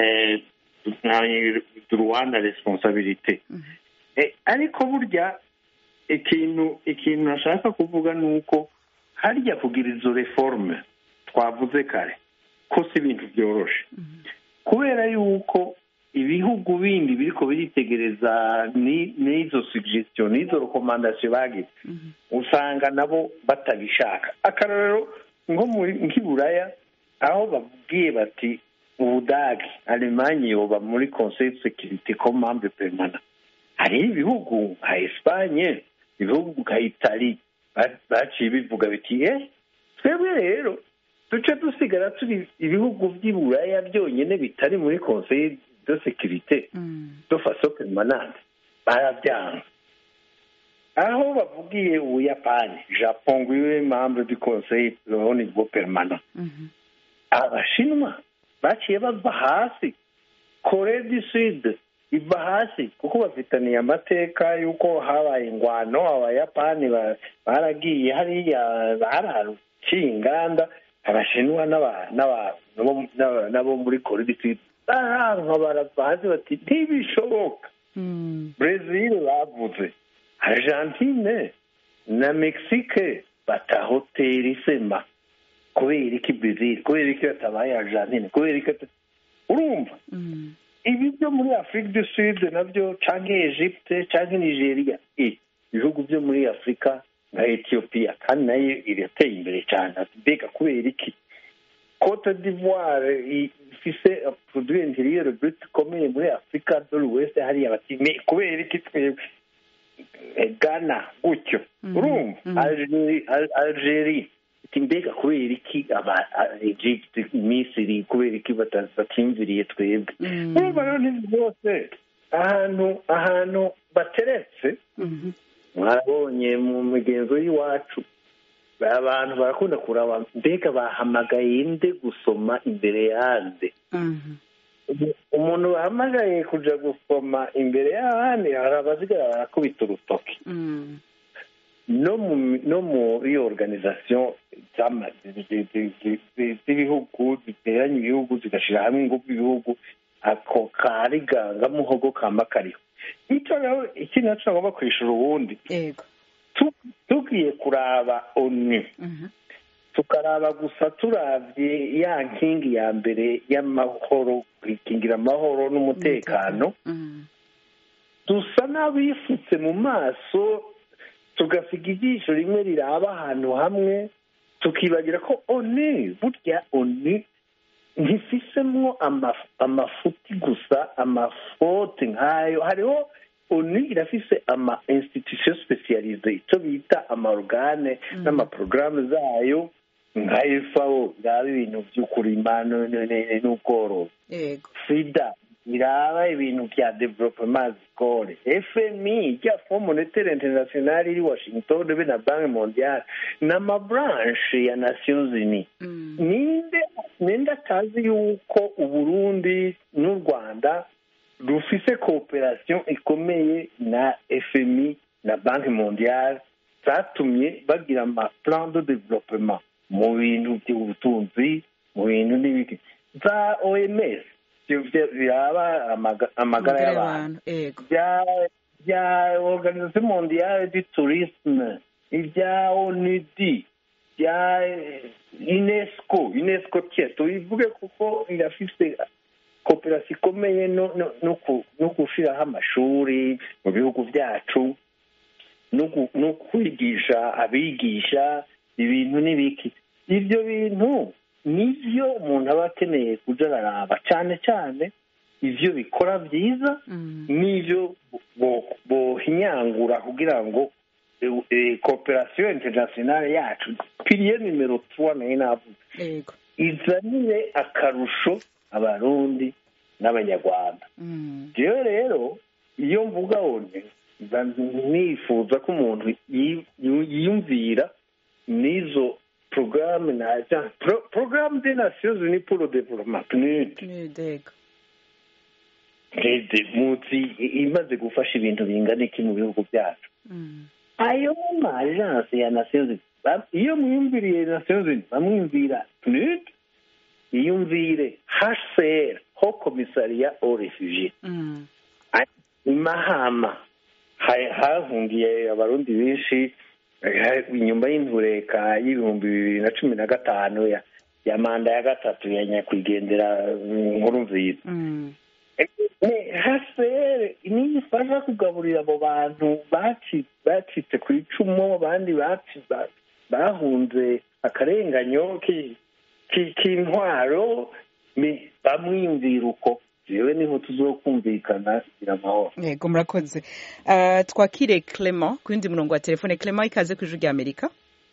rwanda responsabilite ariko burya ikintu ikintu nashaka kuvuga ni uko harya kugira izo reforme twavuze kare ko si ibintu byoroshe kubera yuko ibihugu bindi biriko biritegereza n'izo suggestion n'izo rekomandasiyo bagize usanga nabo batabishaka akarorero nko nk'iburaya aho babwiye bati ubudagi alemanye yoba muri conseil de sécurité comme membre permanent hariho ibihugu nka esipanye ibihugu nka itali baciye bivuga biti eh twebwe rero duce dusigara turi ibihugu by'iburaya byonyine bitari muri conseil de sécurité de façon permanente barabyanga aho bavugiye ubuyapani japon ngo ibe membre du conseil au niveau permanent abashinwa baciye bava hasi kore du sud iva hasi kuko bafitaniye amateka y'uko habaye ingwano abayapani baragiye hariya baraciye inganda abashinwa n'abo muri kore du sud baranka barava hasi bati ntibishoboka brezil bavuze argentine na mexique bata hoteli sema kubera iki brezil kubera iki batabaye argentine kubera iki urumva ibi byo muri afurika du sud nabyo cyangwa egypte cyangwa nigeria ibihugu byo muri afurika nka etiyopiya kandi nayo irateye imbere cyane mbega kubera iki cote d'ivoire ifise produit intérieur brut ikomeye muri afurika do l'ouest hariya bati kubera iki twebwe ghana gutyo urumva algerie mbega kubera iki aba egypte misiri kubera iki batimviriye twebwe urumva rero n'ibyo byose ahantu ahantu bateretse mwarabonye mu migenzo y'iwacu abantu barakunda kuraba mbega bahamagaye nde gusoma imbere yande umuntu bahamagaye kuja gusoma imbere y'abandi hari abazigara barakubita urutoki no mu no muri organization z'ibihugu ziteranya ibihugu zigashyira hamwe ingufu ibihugu ako kariganga muhogo kamba kariho icyo rero ikindi naco nagomba kwishura ubundi tugiye kuraba onu tukaraba gusa turavye ya nkingi ya mbere y'amahoro kwikingira amahoro n'umutekano dusa n'abifutse mu maso tugasiga ijisho rimwe riraba ahantu hamwe tukibagira ko oni burya oni ntifisemwo amafuti gusa amafote nk'ayo hariho oni irafise ama institution specialize icyo bita amarogane n'amaporogaramu zayo nka fao iraba ibintu by'ukurima n'ubworozi sida iraba ibintu bya development score fmi rya fond monetaire international iri washington be na banki mondiale n'amabranche ya nations unis ninde ninde atazi yuko uburundi n'u rwanda rufise cooperation ikomeye na fmi na banki mondiale zatumye bagira amaplan de developement mu bintu by'ubutunzi mu bintu n'ibiki za oms biraba amagara y'abantu bya organisation mondiale du tourisme ibya onudi bya unesco unesco tye tubivuge kuko irafise kooperasiyo ikomeye no gushyiraho amashuri mu bihugu byacu no kwigisha abigisha ibintu n'ibiki ibyo bintu nibyo umuntu aba akeneye kujya araraba cyane cyane ibyo bikora byiza n'ibyo bohinyangura kugira ngo kooperasiyo interinasiyonale yacu piriye nimero tuwa nayo navuze yego izanire akarusho abarundi n'abanyarwanda Mm. rero rero iyo mvuga one mba nifuza ko umuntu yi- yi- yiyumvira n'izo porogaramu naja Pro- porogaramu de nasiyo zini puro development PNUD yego leta munsi imaze gufasha ibintu bingana iki mu bihugu byacu Mm. ayo ma agence ya nasiyo zini ba- iyo mwiyumviriye nasiyo zini bamwumvira PNUD yiyumvire hcr ho komisariya o refugie Mm. imahama ha- hahungiye abarundi benshi eh, inyuma y'intureka y'ibihumbi bibiri na cumi na gatanu ya ya manda ya gatatu ya nyakwigendera mm, nkuru nziza Mm. hasere niyo ifasha kugaburira abo bantu baci- bacitse ku icumu abandi baci- ba- bahunze akarenganyo ki- ki- k'intwaro ni- bamwiyumvira uko jewe niho tuzokumvikana gira amahoro yego murakoze Ah, twakire clement ku yindi murongo wa telefone clement ikaze ku ijwi rya amerika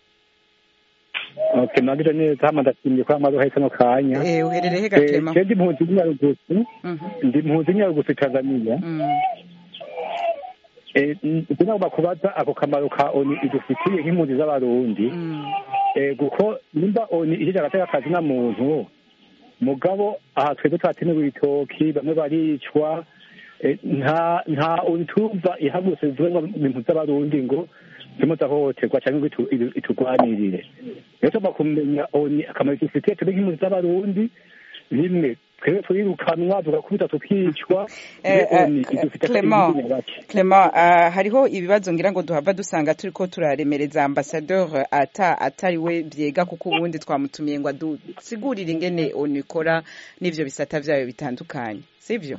okay nagire neza hama ndashimye ko amaze uhetse no kanya Eh, uherereye he ga Eh, clement je ndi mpunzi y'inyarugusu Mhm. ndi mpunzi y'inyarugusu tanzania Mm. Eh, n- nagomba kubaza ako kamaro ka oni idufitiye nk'impunzi z'abarundi Mm. Eh, kuko nimba oni ije agateka akazi na muntu mugabo aha twebwe twatemewe ibitoki bamwe baricwa eh, nta nta oni tumva ihagurutse zivuge ngo impunzi z'abarundi ngo zirimo zirahohoterwa cyangwa ngo itu- itu- itugwanirire rero tugomba kumenya oni akamaro idufitiye turi nk'impunzi z'abarundi rimwe twebwe turirukanwa tugakubita tukicwa Eh, rero oni eh, idufitiye Clement, akandi bake Clement, ah, hariho ibibazo ngira ngo duhava dusanga turiko turaremereza ambassadeur ata atari we byega kuko ubundi twamutumiye ngo adusigurire ingene onu ikora n'ivyo bisata vyayo bitandukanye sivyo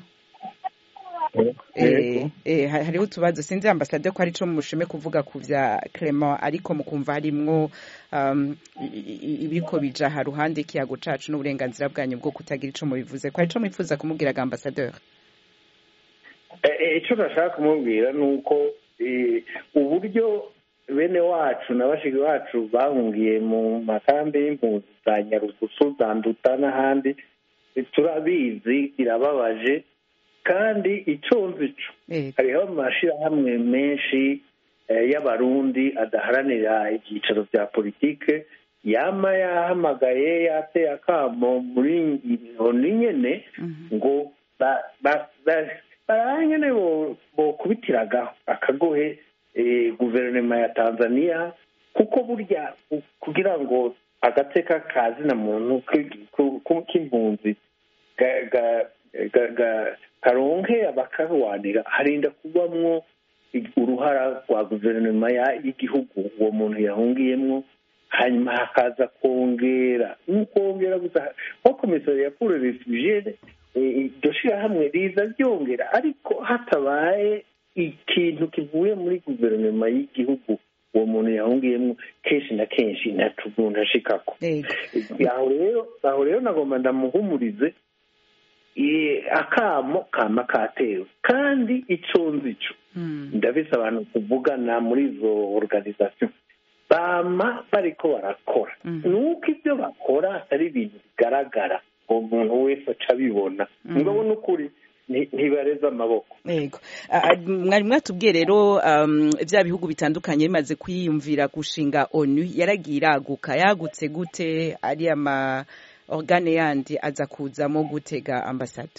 Eh, eh, ha- hariho utubazo sinzi ambassadeur ko arico mushume kuvuga ku vya Clement ariko mukumva harimwo um, i- i- ibiko bija ha ruhande ikiyago cacu n'uburenganzira bwanyu bwo kutagira ico mubivuze ko arico mwifuza kumubwiraga ambassadeur Eh, eh, icyo nashaka kumubwira ni uko eh, uburyo bene wacu na bashiki bacu bahungiye mu makambi y'impunzi za nyarugusu za nduta n'ahandi eh, turabizi birababaje kandi icyo nzi cyo Yego. hariho amashyirahamwe menshi eh, y'abarundi adaharanira ibyicaro bya politike yama yahamagaye yateye akamo muri oni nyene Mhm. ngo ba- ba- ba- barabe nyene bo- bokubitiraga akagohe eh, guverinoma ya tanzania kuko burya ku- kugira ngo agateka kazina muntu ki- ku- ku- k'impunzi ga- ga- ga- ga- karonke abakarwanira harinda kubamwo uruhara rwa guverinoma ya- y'igihugu uwo muntu yahungiyemwo hanyuma hakaza kongera nk'ukongera gusa nko komisariya pour refugiere iryo shirahamwe riza ryongera ariko hatabaye ikintu kivuye muri guverinoma y'igihugu uwo muntu yahungiyemwo kenshi na kenshi ntatumuntu ashikako Yego. aho rero aho rero nagomba ndamuhumurize eh, akamo kama katewe kandi ico nzi co Mm. ndabise abantu kuvugana muri izo organisation bama bariko barakora Mhm. nuko ibyo bakora atari ibintu bigaragara ngo umuntu wese aca abibona Mhm. mugabo n'ukuri nti- ntibareze amaboko Yego. Ah, ah, mwari mwatubwiye rero um, vya bihugu bitandukanye bimaze kwiyumvira gushinga onu yaragiye iraguka yagutse gute ari ama organe yandi aza kuzamo gutega ambasade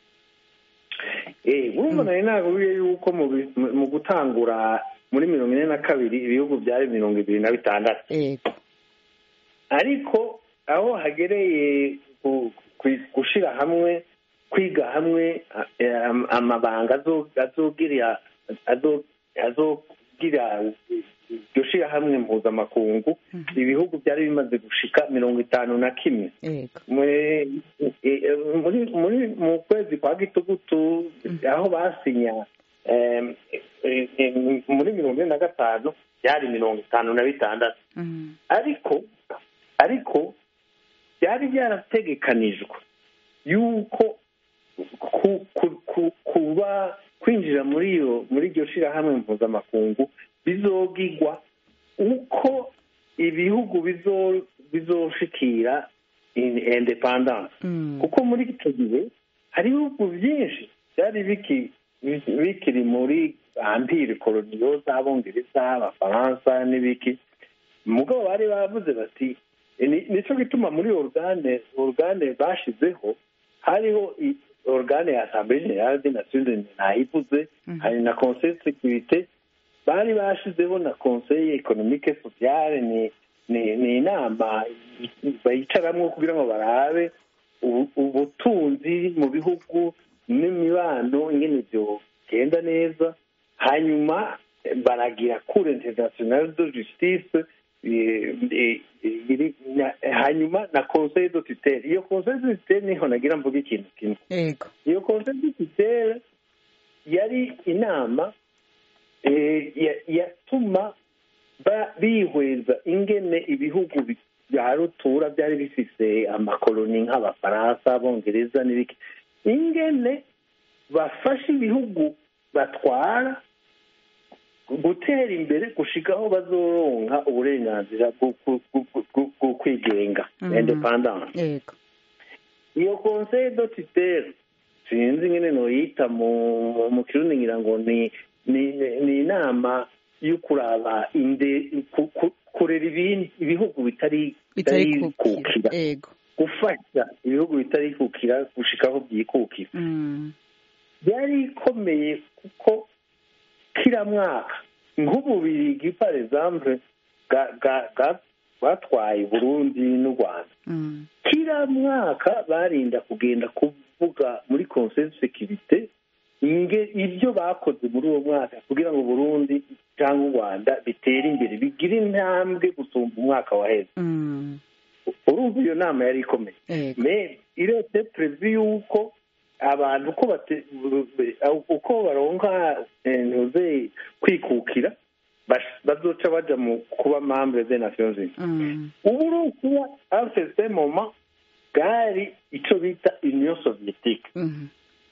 Eh, urumva nari naburiye yuko mu bi- mu- mu gutangura muri mirongo ine na kabiri ibihugu byari mirongo ibiri na bitandatu yego ariko aho hagereye ku- ku- gushira hamwe kwiga hamwe eh, am- amabanga azo- azogirira azo- azogira iryo shirahamwe mpuzamakungu ibihugu byari bimaze gushika mirongo itanu na kimwe yego Mwe- eh, muri muri mu kwezi kwa gitugutu aho basinya em, eh, eh, muri mirongo ine na gatanu byari mirongo itanu na bitandatu Mhm. ariko ariko byari byarategekanijwe yuko ku- ku- ku- kuba kwinjira muri iyo muri iryo shirahamwe mpuzamakungu bizogigwa uko ibihugu bizo- bizoshikira in- independence kuko muri icyo gihe hari ibihugu byinshi byari biki- bikiri muri ampire koloniyo z'abongereza abafaransa n'ibiki mugabo bari bavuze bati ni- nicyo gituma muri organe organe bashizeho hariho i- organe ya assemblée générale des nations unies nayivuze hari na conseil de sécurité bari bashizeho na conseil économique sociale ni ni ni inama bayicaramwo kugira ngo barabe ubu- ubutunzi mu bihugu n'imibano ingene byogenda neza hanyuma eh, baragira cour internationale de justice eh, eh, iri- na- hanyuma na conseil de tutelle iyo conseil de tutelle niho nagira mvuga ikintu kimwe yego iyo conseil de tutelle yari inama eh, ya- yatuma ba- bihweza ingene ibihugu bi- bya rutura byari bifise amakoloni nk'abafaransa abongereza n'ibiki ingene bafasha ibihugu batwara gutera imbere gushika aho bazoronka uburenganzira bwo ku- ku- ku- bwo kwigenga Mhm. independence yego iyo conseil de tutelle sinzi ingene noyita mu mu kirundi ngira ngo ni ni ni inama yo kuraba inde ku- ku- kurera ibindi ibihugu bitari bitari kukira kukira yego gufasha ibihugu bitari kukira gushika aho byikukira Mm. byari ikomeye kuko kila mwaka nk'ububirigi par exemple bwa- bwa- bwa- bwatwaye burundi n'u rwanda Mm. kila mwaka barinda kugenda kuvuga muri conseil de sécurité inge ibyo bakoze muri uwo mwaka kugira ngo burundi cyangwa u rwanda bitere imbere bigire intambwe gusumba umwaka waheze Mm. urumva iyo nama yari ikomeye yego me irete prevu yuko abantu uko bate- uko baronka eh, ntuze kwikukira bash- bazoca baja mu kuba membre des nations unies Mm. uburusiya en certain moment bwari ico bita union soviétique Mhm.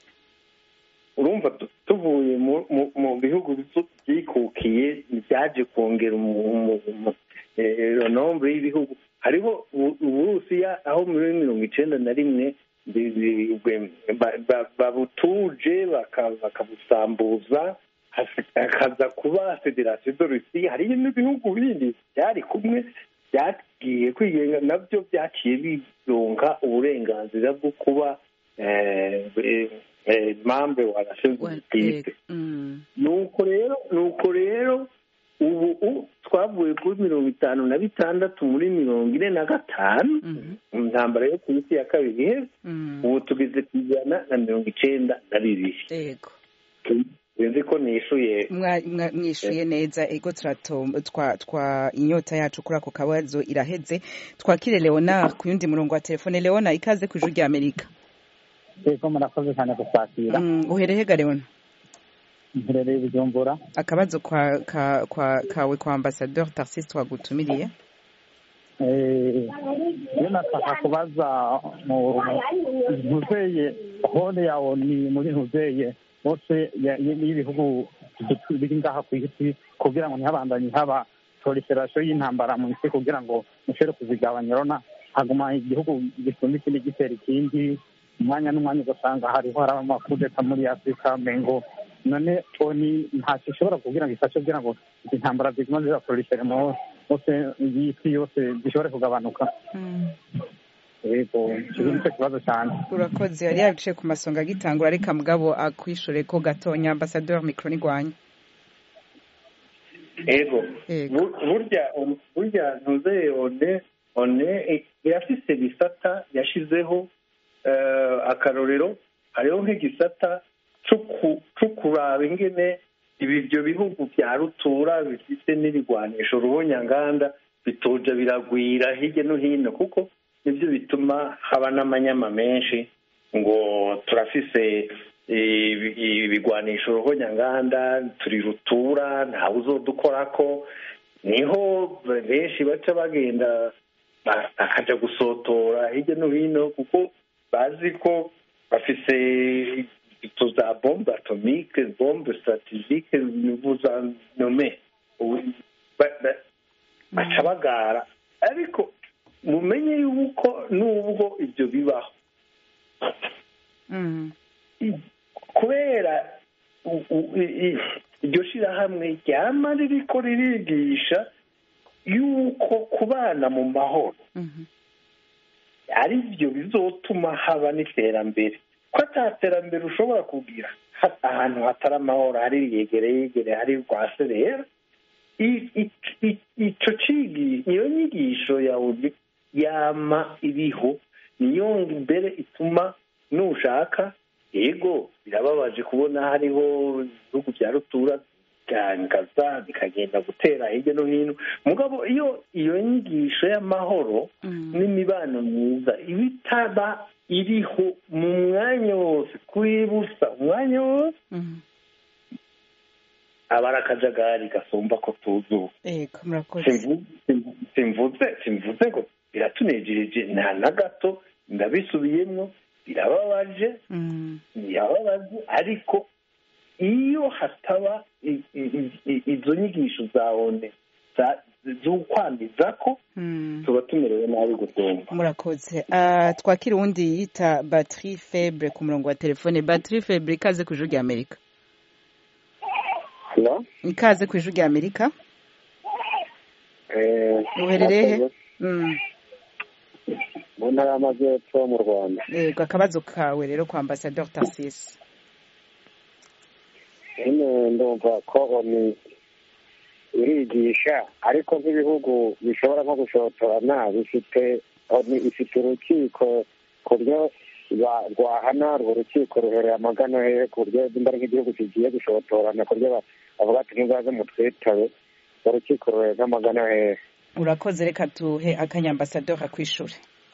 urumva tu- tuvuye mu- mu- mu bihugu bisu- byikukiye byaje kongera umu- umu- umu- eh, nombre y'ibihugu hariho u- uburusiya aho muri mirongo icenda na rimwe bi- bi- bwe- ba- ba- babutuje baka- bakabusambuza hasi- hakaza kuba federasiyo de rusiya hariyo n'ibihugu bindi byari kumwe byagiye kwigenga nabyo byaciye bironka uburenganzira bwo kuba eh, eh, eh, membre wa nations Wa- unies yego. Mm. nuko rero nuko rero ubu u- twavuye kuri mirongo itanu na bitandatu muri mirongo ine na gatanu Mhm. mu ntambara yo ku isi ya kabiri iheze Mm. ubu tugeze ku ijana na mirongo icenda na bibiri yego sinzi ko nishuye Mwa- mwa- mwishuye neza ego turato twa twa inyota yacu kuri ako kabazo iraheze twakire leonard ku yundi murongo wa telefone leonard ikaze ku ijwi rya amerika yego murakoze cyane gusatira Mm, uhereye ga leonard mperereye bujumbura akabazo kwa, ka, kwa, kawe kwa ambasadeur tarsis twagutumiriye Eh, iyo nashaka kubaza mu ntuzeye hone yawo ni muri ntuzeye bose ya- y'ibihugu biri ngaha ku isi kugira ngo ntihabandanye haba proliferation y'intambara mu isi kugira ngo mushobore kuzigabanya rona haguma igihugu gisumba ikindi gitera ikindi umwanya n'umwanya ugasanga hariho haraba amakudeta muri afurika mengo none oni ntacyo ishobora kugira ngo ifashe kugira ngo izi ntambara ziguma ziba prolifere mu hose y'isi yose zishobore kugabanuka yego icyo nicyo kibazo cyane urakoze yari yabiciye ku masonga agitangura reka mugabo akwishure ko gatonya ambasadeur mikro nigwanya ego Yego. Bu- burya burya ntuzeye one one irafise ibisata yashizeho eh, akarorero hariho nk'igisata co ku- co kuraba ingene ibi ibyo bihugu bya rutura bifite n'ibigwanisho ruhonyanganda bitoja biragwira hirya no hino kuko nibyo bituma haba n'amanyama menshi ngo turafise ibi- ibigwanisho ruhonyanganda turi rutura ntawe uzodukorako niho benshi baca bagenda ba- bakaja gusotora hirya no hino kuko bazi ko bafise tuza bombe atomike bombe strategike vous en nommez Ubu- ba- ba- baca bagara ariko mumenye yuko nubwo ibyo bibaho Mhm. kubera u- u- i- i- iryo shirahamwe ryama ririko ririgisha yuko kubana mu mahoro Mhm. ari byo bizotuma haba n'iterambere ko ata terambere ushobora kugira ha- ahantu hatari amahoro hari yegere yegere hari rwaserera I- i- i- ico cigi iyo nyigisho yawe yama iriho niyo mbere ituma nushaka yego birababaje kubona hariho ibihugu bya rutura bikangaza bikagenda gutera hirya no hino mugabo iyo iyo nyigisho y'amahoro n'imibano myiza iba itaba iriho mu mwanya wose kuri busa umwanya wose Mhm. aba ari akajagari gasumba ko tuzuba Ego murakoze. Simvu- simvu- simvuze simvuze ngo biratunejereje nta na gato ndabisubiyemo birababaje Mhm. birababaje ariko iyo hataba i- i- i- izo nyigisho za one za- z'ukwamiza ko Mhm. tuba tumerewe nabi gusumba murakoze Ah, twakira uwundi yita batiri febre ku murongo wa telefone batiri febre ikaze ku ijwi rya amerika Hello? ikaze ku ijwi rya amerika Eh, uherereye he murakoze. Mm. mu ntara y'amajyepfo mu rwanda yego akabazo kawe rero kwa ambasaderi tarsisi nyine ndumva ko oni irigisha ariko nk'ibihugu bishobora nko gushotorana bifite oni ifite urukiko ku buryo ba- rwahana urwo rukiko ruhereye amagana hehe ku buryo nimba ari nk'igihugu kigiye gushotorana ku buryo ba- bavuga ati ntibaze mutwitabe urwo rukiko ruhereye nk'amagana hehe urakoze reka tuhe akanya ambasaderi akwishure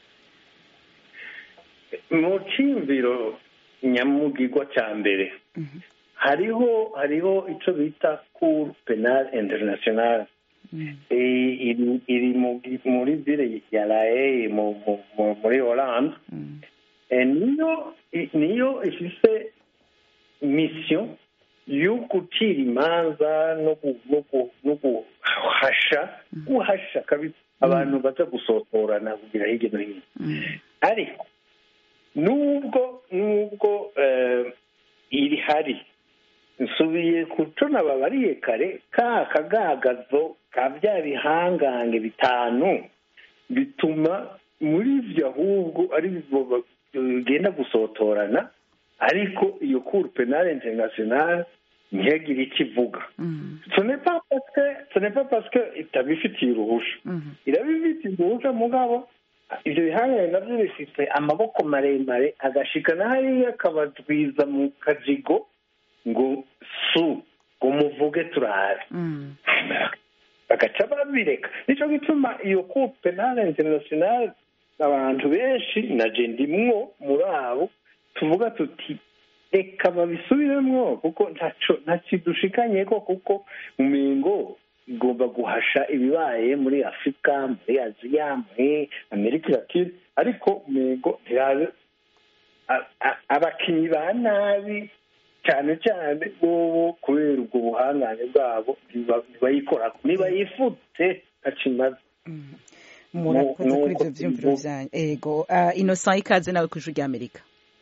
mu cyimviro nyamugigwa cya mbere Mhm. hariho hariho icyo bita cour penal international Mhm. Eh, iri iri mu- muri ville ya la Haye mu- mu- mu- muri Hollande Mhm. Eh, niyo i- niyo ifise mission yo gucira imanza no gu- no gu- no guhasha guhasha kabisa abantu baza gusotorana kugira hirya no hino Mhm. ariko nubwo nubwo eh, iri hari nsubiye ku cyo nababariye kare ka kagagazo ka bya bihangange bitanu bituma muri ibyo ahubwo ari bo ba- bigenda gusotorana ariko iyo cour penale internationale ntihagire icyo ivuga Mhm. ce n'est pas parce que ce n'est pas parce que itabifitiye uruhusha Mhm. irabifitiye uruhusha mugabo ibyo bihangane nabyo bifite amaboko maremare agashika na hariya akabadwiza mu kajigo ngo su ngo muvuge turabe Mhm. bagaca babireka nicyo gituma iyo cour penale internationale abantu benshi na je ndimwo muri abo tuvuga tuti reka babisubiremwo kuko ntaco ntakidushikanye ko kuko umengo igomba guhasha ibibaye muri afurika muri aziya muri amerika latine ariko umengo ntirabe a- a- abakinyi ba nabi cyane cyane bobo kubera ubwo buhangane bwabo ntiba- ntibayikorako nibayifute ntakimaze Mhm. murakoze Nuko kuri ibyo byumviro tubivuga. byanyu ego Ah, innocent ikaze nawe ku ijwi rya amerika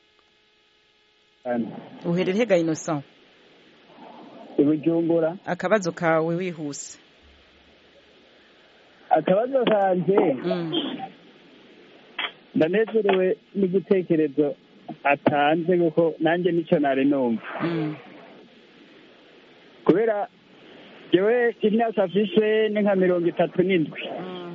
uherereye ga innocent i bujumbura akabazo kawe wihuse akabazo kanjye Mhm. ndanezerewe n'igitekerezo atanze kuko nanjye nicyo nari numva Mhm. kubera yewe imyaka afise ni nka mirongo itatu n'indwi Mhm.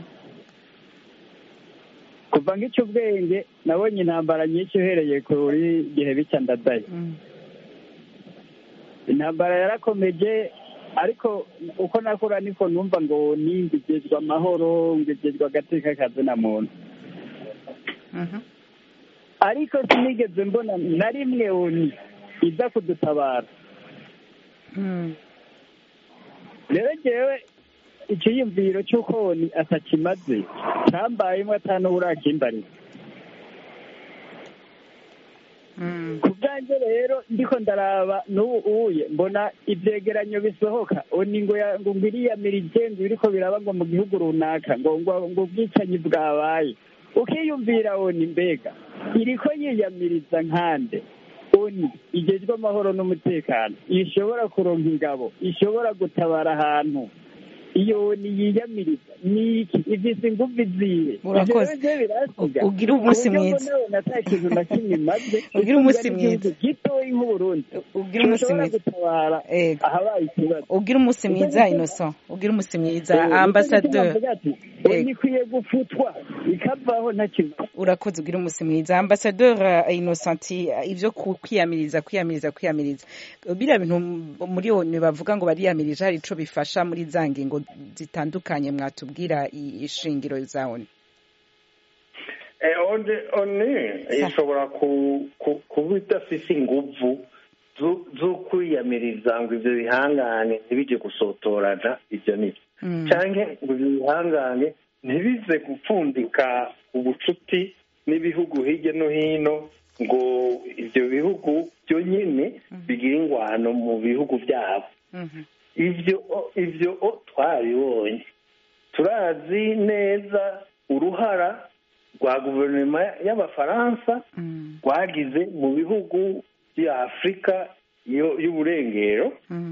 kuva ngicyo ubwenge nabonye intambara nyinshi uhereye kuri gihe bica ndadaye Mhm. intambara yarakomeje ariko uko nakura niko numva ngo ningigezwa amahoro ngigezwa agateka kazina muntu Mhm. ariko sinigeze mbona na rimwe oni iza kudutabara Mhm. rero ngewe ikiyumviro cy'uko oni atakimaze cyambayemo atanuburakimbarira ku bwanjye rero ndiko ndaraba n'ubu uye mbona ibyegeranyo bisohoka oni ngo ya- ngo ngo iriyamira igenzi biriko biraba ngo mu gihugu runaka ngo ngo ngo ubwicanyi bwabaye ukiyumvira oni mbega iriko yiyamiriza nkande oni igejwe amahoro n'umutekano ishobora kuronka ingabo ishobora gutabara ahantu iyo oni yiyamiriza ni iki ifise ingufu izihe Urakoze. Ivyo rero birasiga U- ugire umunsi ku buryo mwiza. mbona wenda ata kintu na kimwe imaze Ugire umunsi Itunga n'igihugu mwiza. gitoyi nk'uburundi ugire umunsi gishobora mwiza. gutabara ahabaye ikibazo ugira umunsi Nicyo mwiza gituma- innocent ugira umunsi mwiza Eh, nicyo gituma ambasaderi mvuga ati, oni ikwiye gufutwa ikavaho nta kintu urakoze ugira umunsi mwiza ambasaderi innocent ibyo ku- kwiyamiriza kwiyamiriza kwiyamiriza biriya bintu muri onu bavuga ngo bariyamirije hari ico bifasha muri za ngingo zitandukanye mwatubwira i- ishingiro za onu Eh, one one ishobora ku- ku- kuba idafise inguvu zo- zo kwiyamiriza ngo ivyo bihangane ntibije gusotorana ivyo nivyo canke ngo ivyo bihangane ntibize gupfundika ubucuti n'ibihugu hirya no hino ngo ivyo bihugu byo nyene bigira ingwano mu bihugu vyabo ivyo ivyo o twabibonye turazi neza uruhara rwa guverinoma y'abafaransa rwagize mu bihugu bya afurika yo- y'uburengero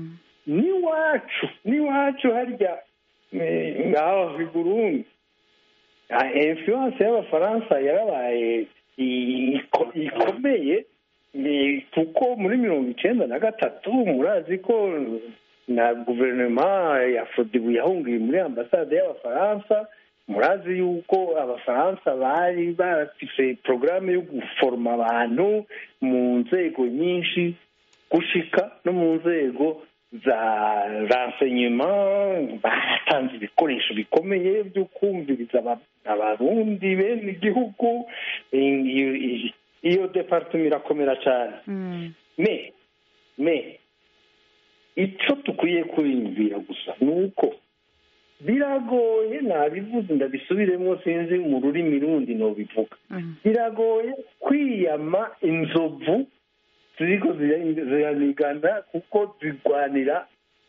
n'iwacu n'iwacu harya eh, ngaho i burundi Ah, influence y'abafaransa yarabaye i- iko- ikomeye eh, kuko muri mirongo icenda na gatatu murazi ko na guverinoma ya fodibu yahungiye muri ambasade y'abafaransa murazi yuko abafaransa bari bafise porogaramu yo guforoma abantu mu nzego nyinshi gushika no mu nzego za renseignement batanze ibikoresho bikomeye byo kumviriza aba- abarundi bene igihugu iyo- iyo- iyo departement irakomera cyane me me icyo dukwiye kwiyumvira gusa ni uko biragoye nabivuze ndabisubiremo sinzi mu rurimi rundi nobivuga biragoye kwiyama inzovu ziriko zira- ziranigana kuko zirwanira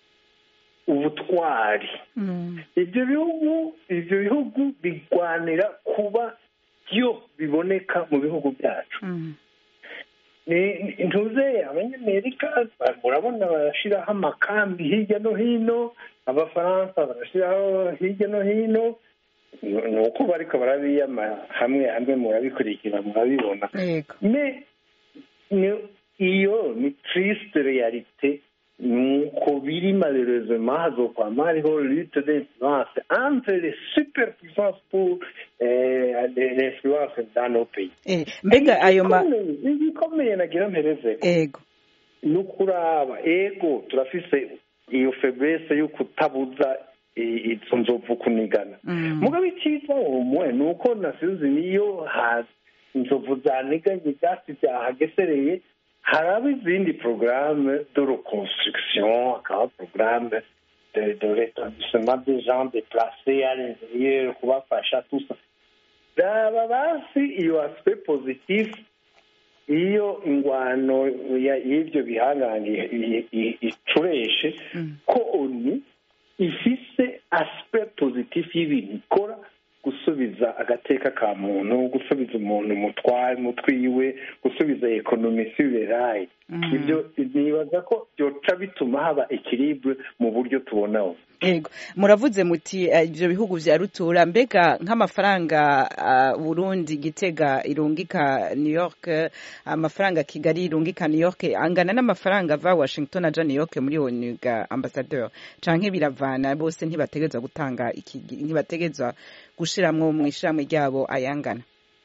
ubutwari ibyo bihugu ibyo bihugu birwanira kuba byo biboneka mu bihugu byacu ni- ni- ntuze abanyamerika ba- murabona barashyiraho amakambi hirya no hino abafaransa barashyiraho hirya no hino ni ni uko bariko barabiyama hamwe hamwe murabikurikira murabibona me ni- iyo ni triste realite nuko biri malheureusement hazokwama hariho lutte d'influence entre les superpuissances pour eh, l'influence dans nos pays Eh, mbega ayo ma Igikomeye- igikomeye nagira mpereze ego ni ukuraba ego turafise iyo febrese yo kutabuza i- izo nzovu kunigana mugabo icyiza umwe ni uko nasizi niyo ha- inzovu zaniganye ibyatsi byahagesereye haraba izindi porogaramu de reconstruction hakaba porogaramu de de rétablissement des gens déplacés à l'intérieur kubafasha tout ça raba basi iyo aspect positif iyo ingwano ya- y'ibyo bihangange i- i- icureshe ko oni ifise aspect positif y'ibintu ikora gusubiza agateka ka muntu gusubiza umuntu mutware mutwiwe gusubiza ekonomi siberayi ibyo nibaza ko byoca bituma haba ekilibre mu buryo tubonaho Ego muravuze muti eh, ivyo bihugu vya rutura mbega nk'amafaranga ah, Burundi Gitega irungika New York eh, amafaranga Kigali irungika New York angana n'amafaranga ava Washington aja New York muri ONU ga ambassadeur canke biravana bose ntibategezwa gutanga iki ntibategezwa gushiramwo mu ishiramwe ryabo ayangana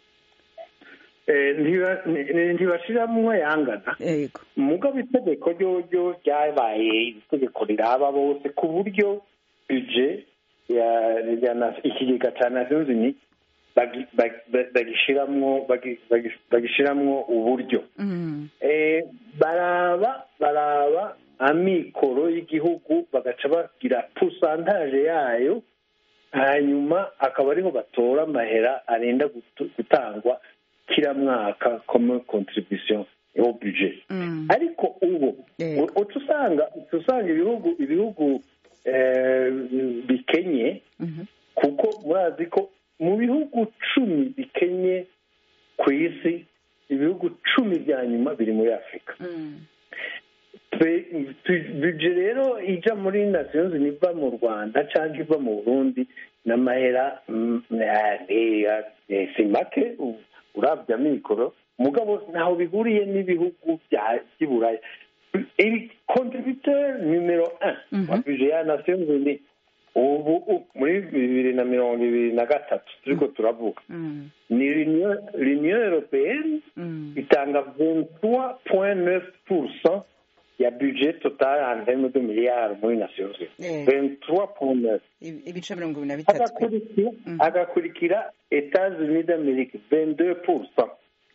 Eh, ntiba- ni- ntibashiramwo yangana Ego mugabo itegeko ryoryo ryabaye itegeko riraba bose ku buryo buje ya ya na- ikigega cya nations unies bagi- bagi- bagishiramwo bagi- bagi- bagishiramwo uburyo Eh, baraba baraba amikoro y'igihugu bagaca bagira pusantaje yayo hanyuma akaba ariho batora amahera arenda gutu- gutangwa kila mwaka comme contribution au budget ariko ubu uca usanga uca usanga ibihugu ibihugu eh, bikenye kuko murazi ko mu bihugu cumi bikenye ku isi ibihugu cumi bya nyuma biri muri afurika Twe- tu- buje rero ija muri nations Unies iva mu rwanda cyangwa iva mu burundi n'amahera mm, eh, eh, eh, si make u- urabya mikoro mugabo ntaho bihuriye n'ibihugu bya- by'iburaya iri contributeur numero un wa buje ya nations Unies ubu u- muri bibiri na mirongo ibiri na gatatu turiko turavuga ni l'union l'Union européenne itanga 23,9% ya budget total en termes de milliards muri nations Eh. unies 23,9 ibice mirongo ibiri na bitatu agakurikira agakurikira etats unis d'amerique 22%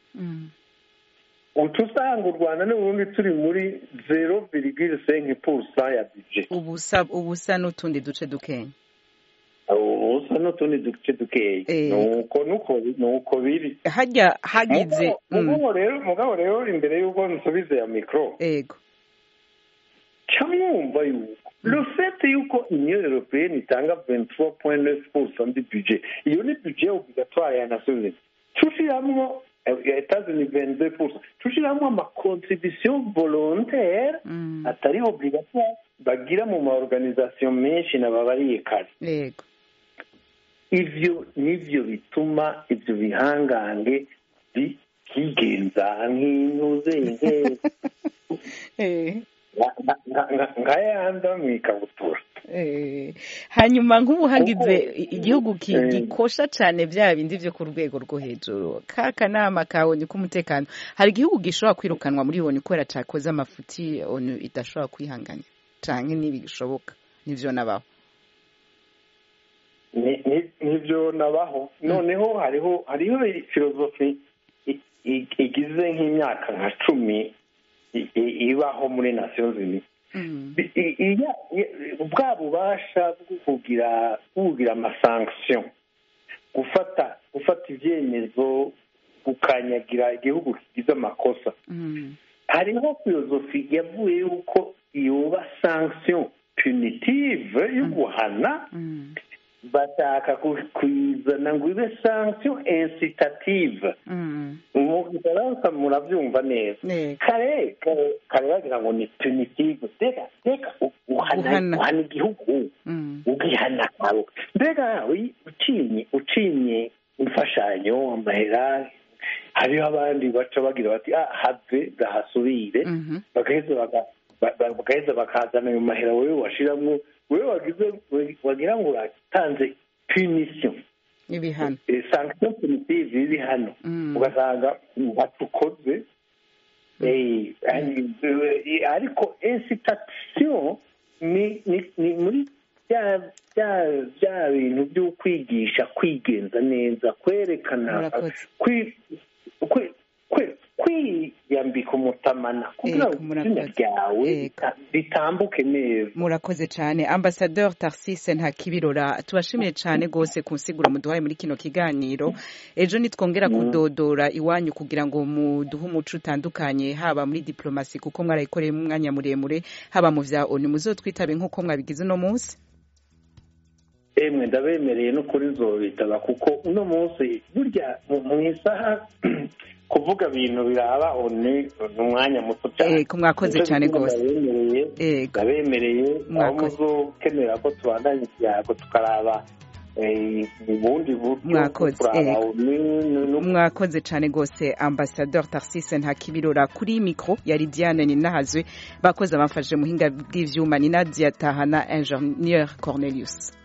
uca usanga u rwanda n'uburundi turi muri 0,5% ya budget ubusa ubusa n'utundi duce dukenya ubusa n'utundi duce dukeya Eh. nuko nuko nuko biri hajya hagize Mugabo- mugabo rero mugabo rero imbere y'uko nsubize ya mikoro ego cyamwumva yuko le fait yuko union européenne itanga 23,9% du budget iyo ni budget obligatoire ya nations unies tushiramwo etats-unis 22% tushiramwo amacontribution volontaire atari obligatoire bagira mu maorganisation menshi nababariye kare yego ivyo nivyo bituma ivyo bihangange bi- byigenza nk'intuze nke Eh, nka- nka- nka- nka yanda mu ikabutura eh. hanyuma nk'ubu hagize igihugu ki- Eh. gikosha cyane bya bindi byo ku rwego rwo hejuru ka kanama ka onu k'umutekano hari igihugu gishobora kwirukanwa muri onu kubera cyakoze amafuti onu idashobora kwihanganya cyane ntibishoboka nivyo nabaho Ni- ni- nivyo nabaho noneho hariho hariho filozofi i- i- igize nk'imyaka nka cumi i- i- ibaho muri nations unies I- i- iya- i- bwa bubasha bwo kugira bwo kugira amasanction gufata gufata ibyemezo gukanyagira igihugu kigize amakosa hariho filozofi yavuye yuko yoba sanction punitive yo guhana bashaka ku- kuyizana ngo ibe sanction incitative mu gifaransa murabyumva neza kare kare kare bagira ngo ni punitive mbega mbega u- uhana Guhana. uhana igihugu ubwihana kawe mbega wi- ucinye ucinye imfashanyo amahera hariho abandi baca bagira bati ah have gahasubire bagaheza baga- ba- ba- bagaheza bakazana ayo mahera wowe washiramwo wowe wagize wagira ngo uratanze punition ibihano Eh, sanction punitive iri hano ugasanga ntatukoze Eh, ari- eh, ariko incitation ni ni ni muri bya bya bya bintu byo kwigisha kwigenza neza kwerekana kwi- kwi- kwi- kwiyambika umutamana kugira ngo izina ryawe rita- ritambuke neza murakoze cyane ambasadeur tarsise ntakibirora tubashimiye cyane rwose ku nsiguro muduhaye muri kino kiganiro ejo nitwongera kudodora iwanyu kugira ngo muduhe umuco utandukanye haba muri diplomasi kuko mwarayikoreyemo umwanya muremure haba mu vya onu muzotwitabe nk'uko mwabigize uno munsi emwe ndabemereye no kuri nzobitaba kuko uno munsi burya mu mu isaha kuvuga ibintu biraba oni ni umwanya muto cyane Ego, mwakoze cyane rwose. ndabemereye ndabemereye aho Mwakoze. muzokenera ko tubandanya ibyago tukaraba eh, ubundi buryo Mwakoze, turaba ego. oni no mwakoze cyane rwose ambasadeur tarsise ntakibirora kuri mikro yari diane ninahazwe bakoze abamfashije muhinga bw'ivyuma ni nadia tahana ingenieur cornelius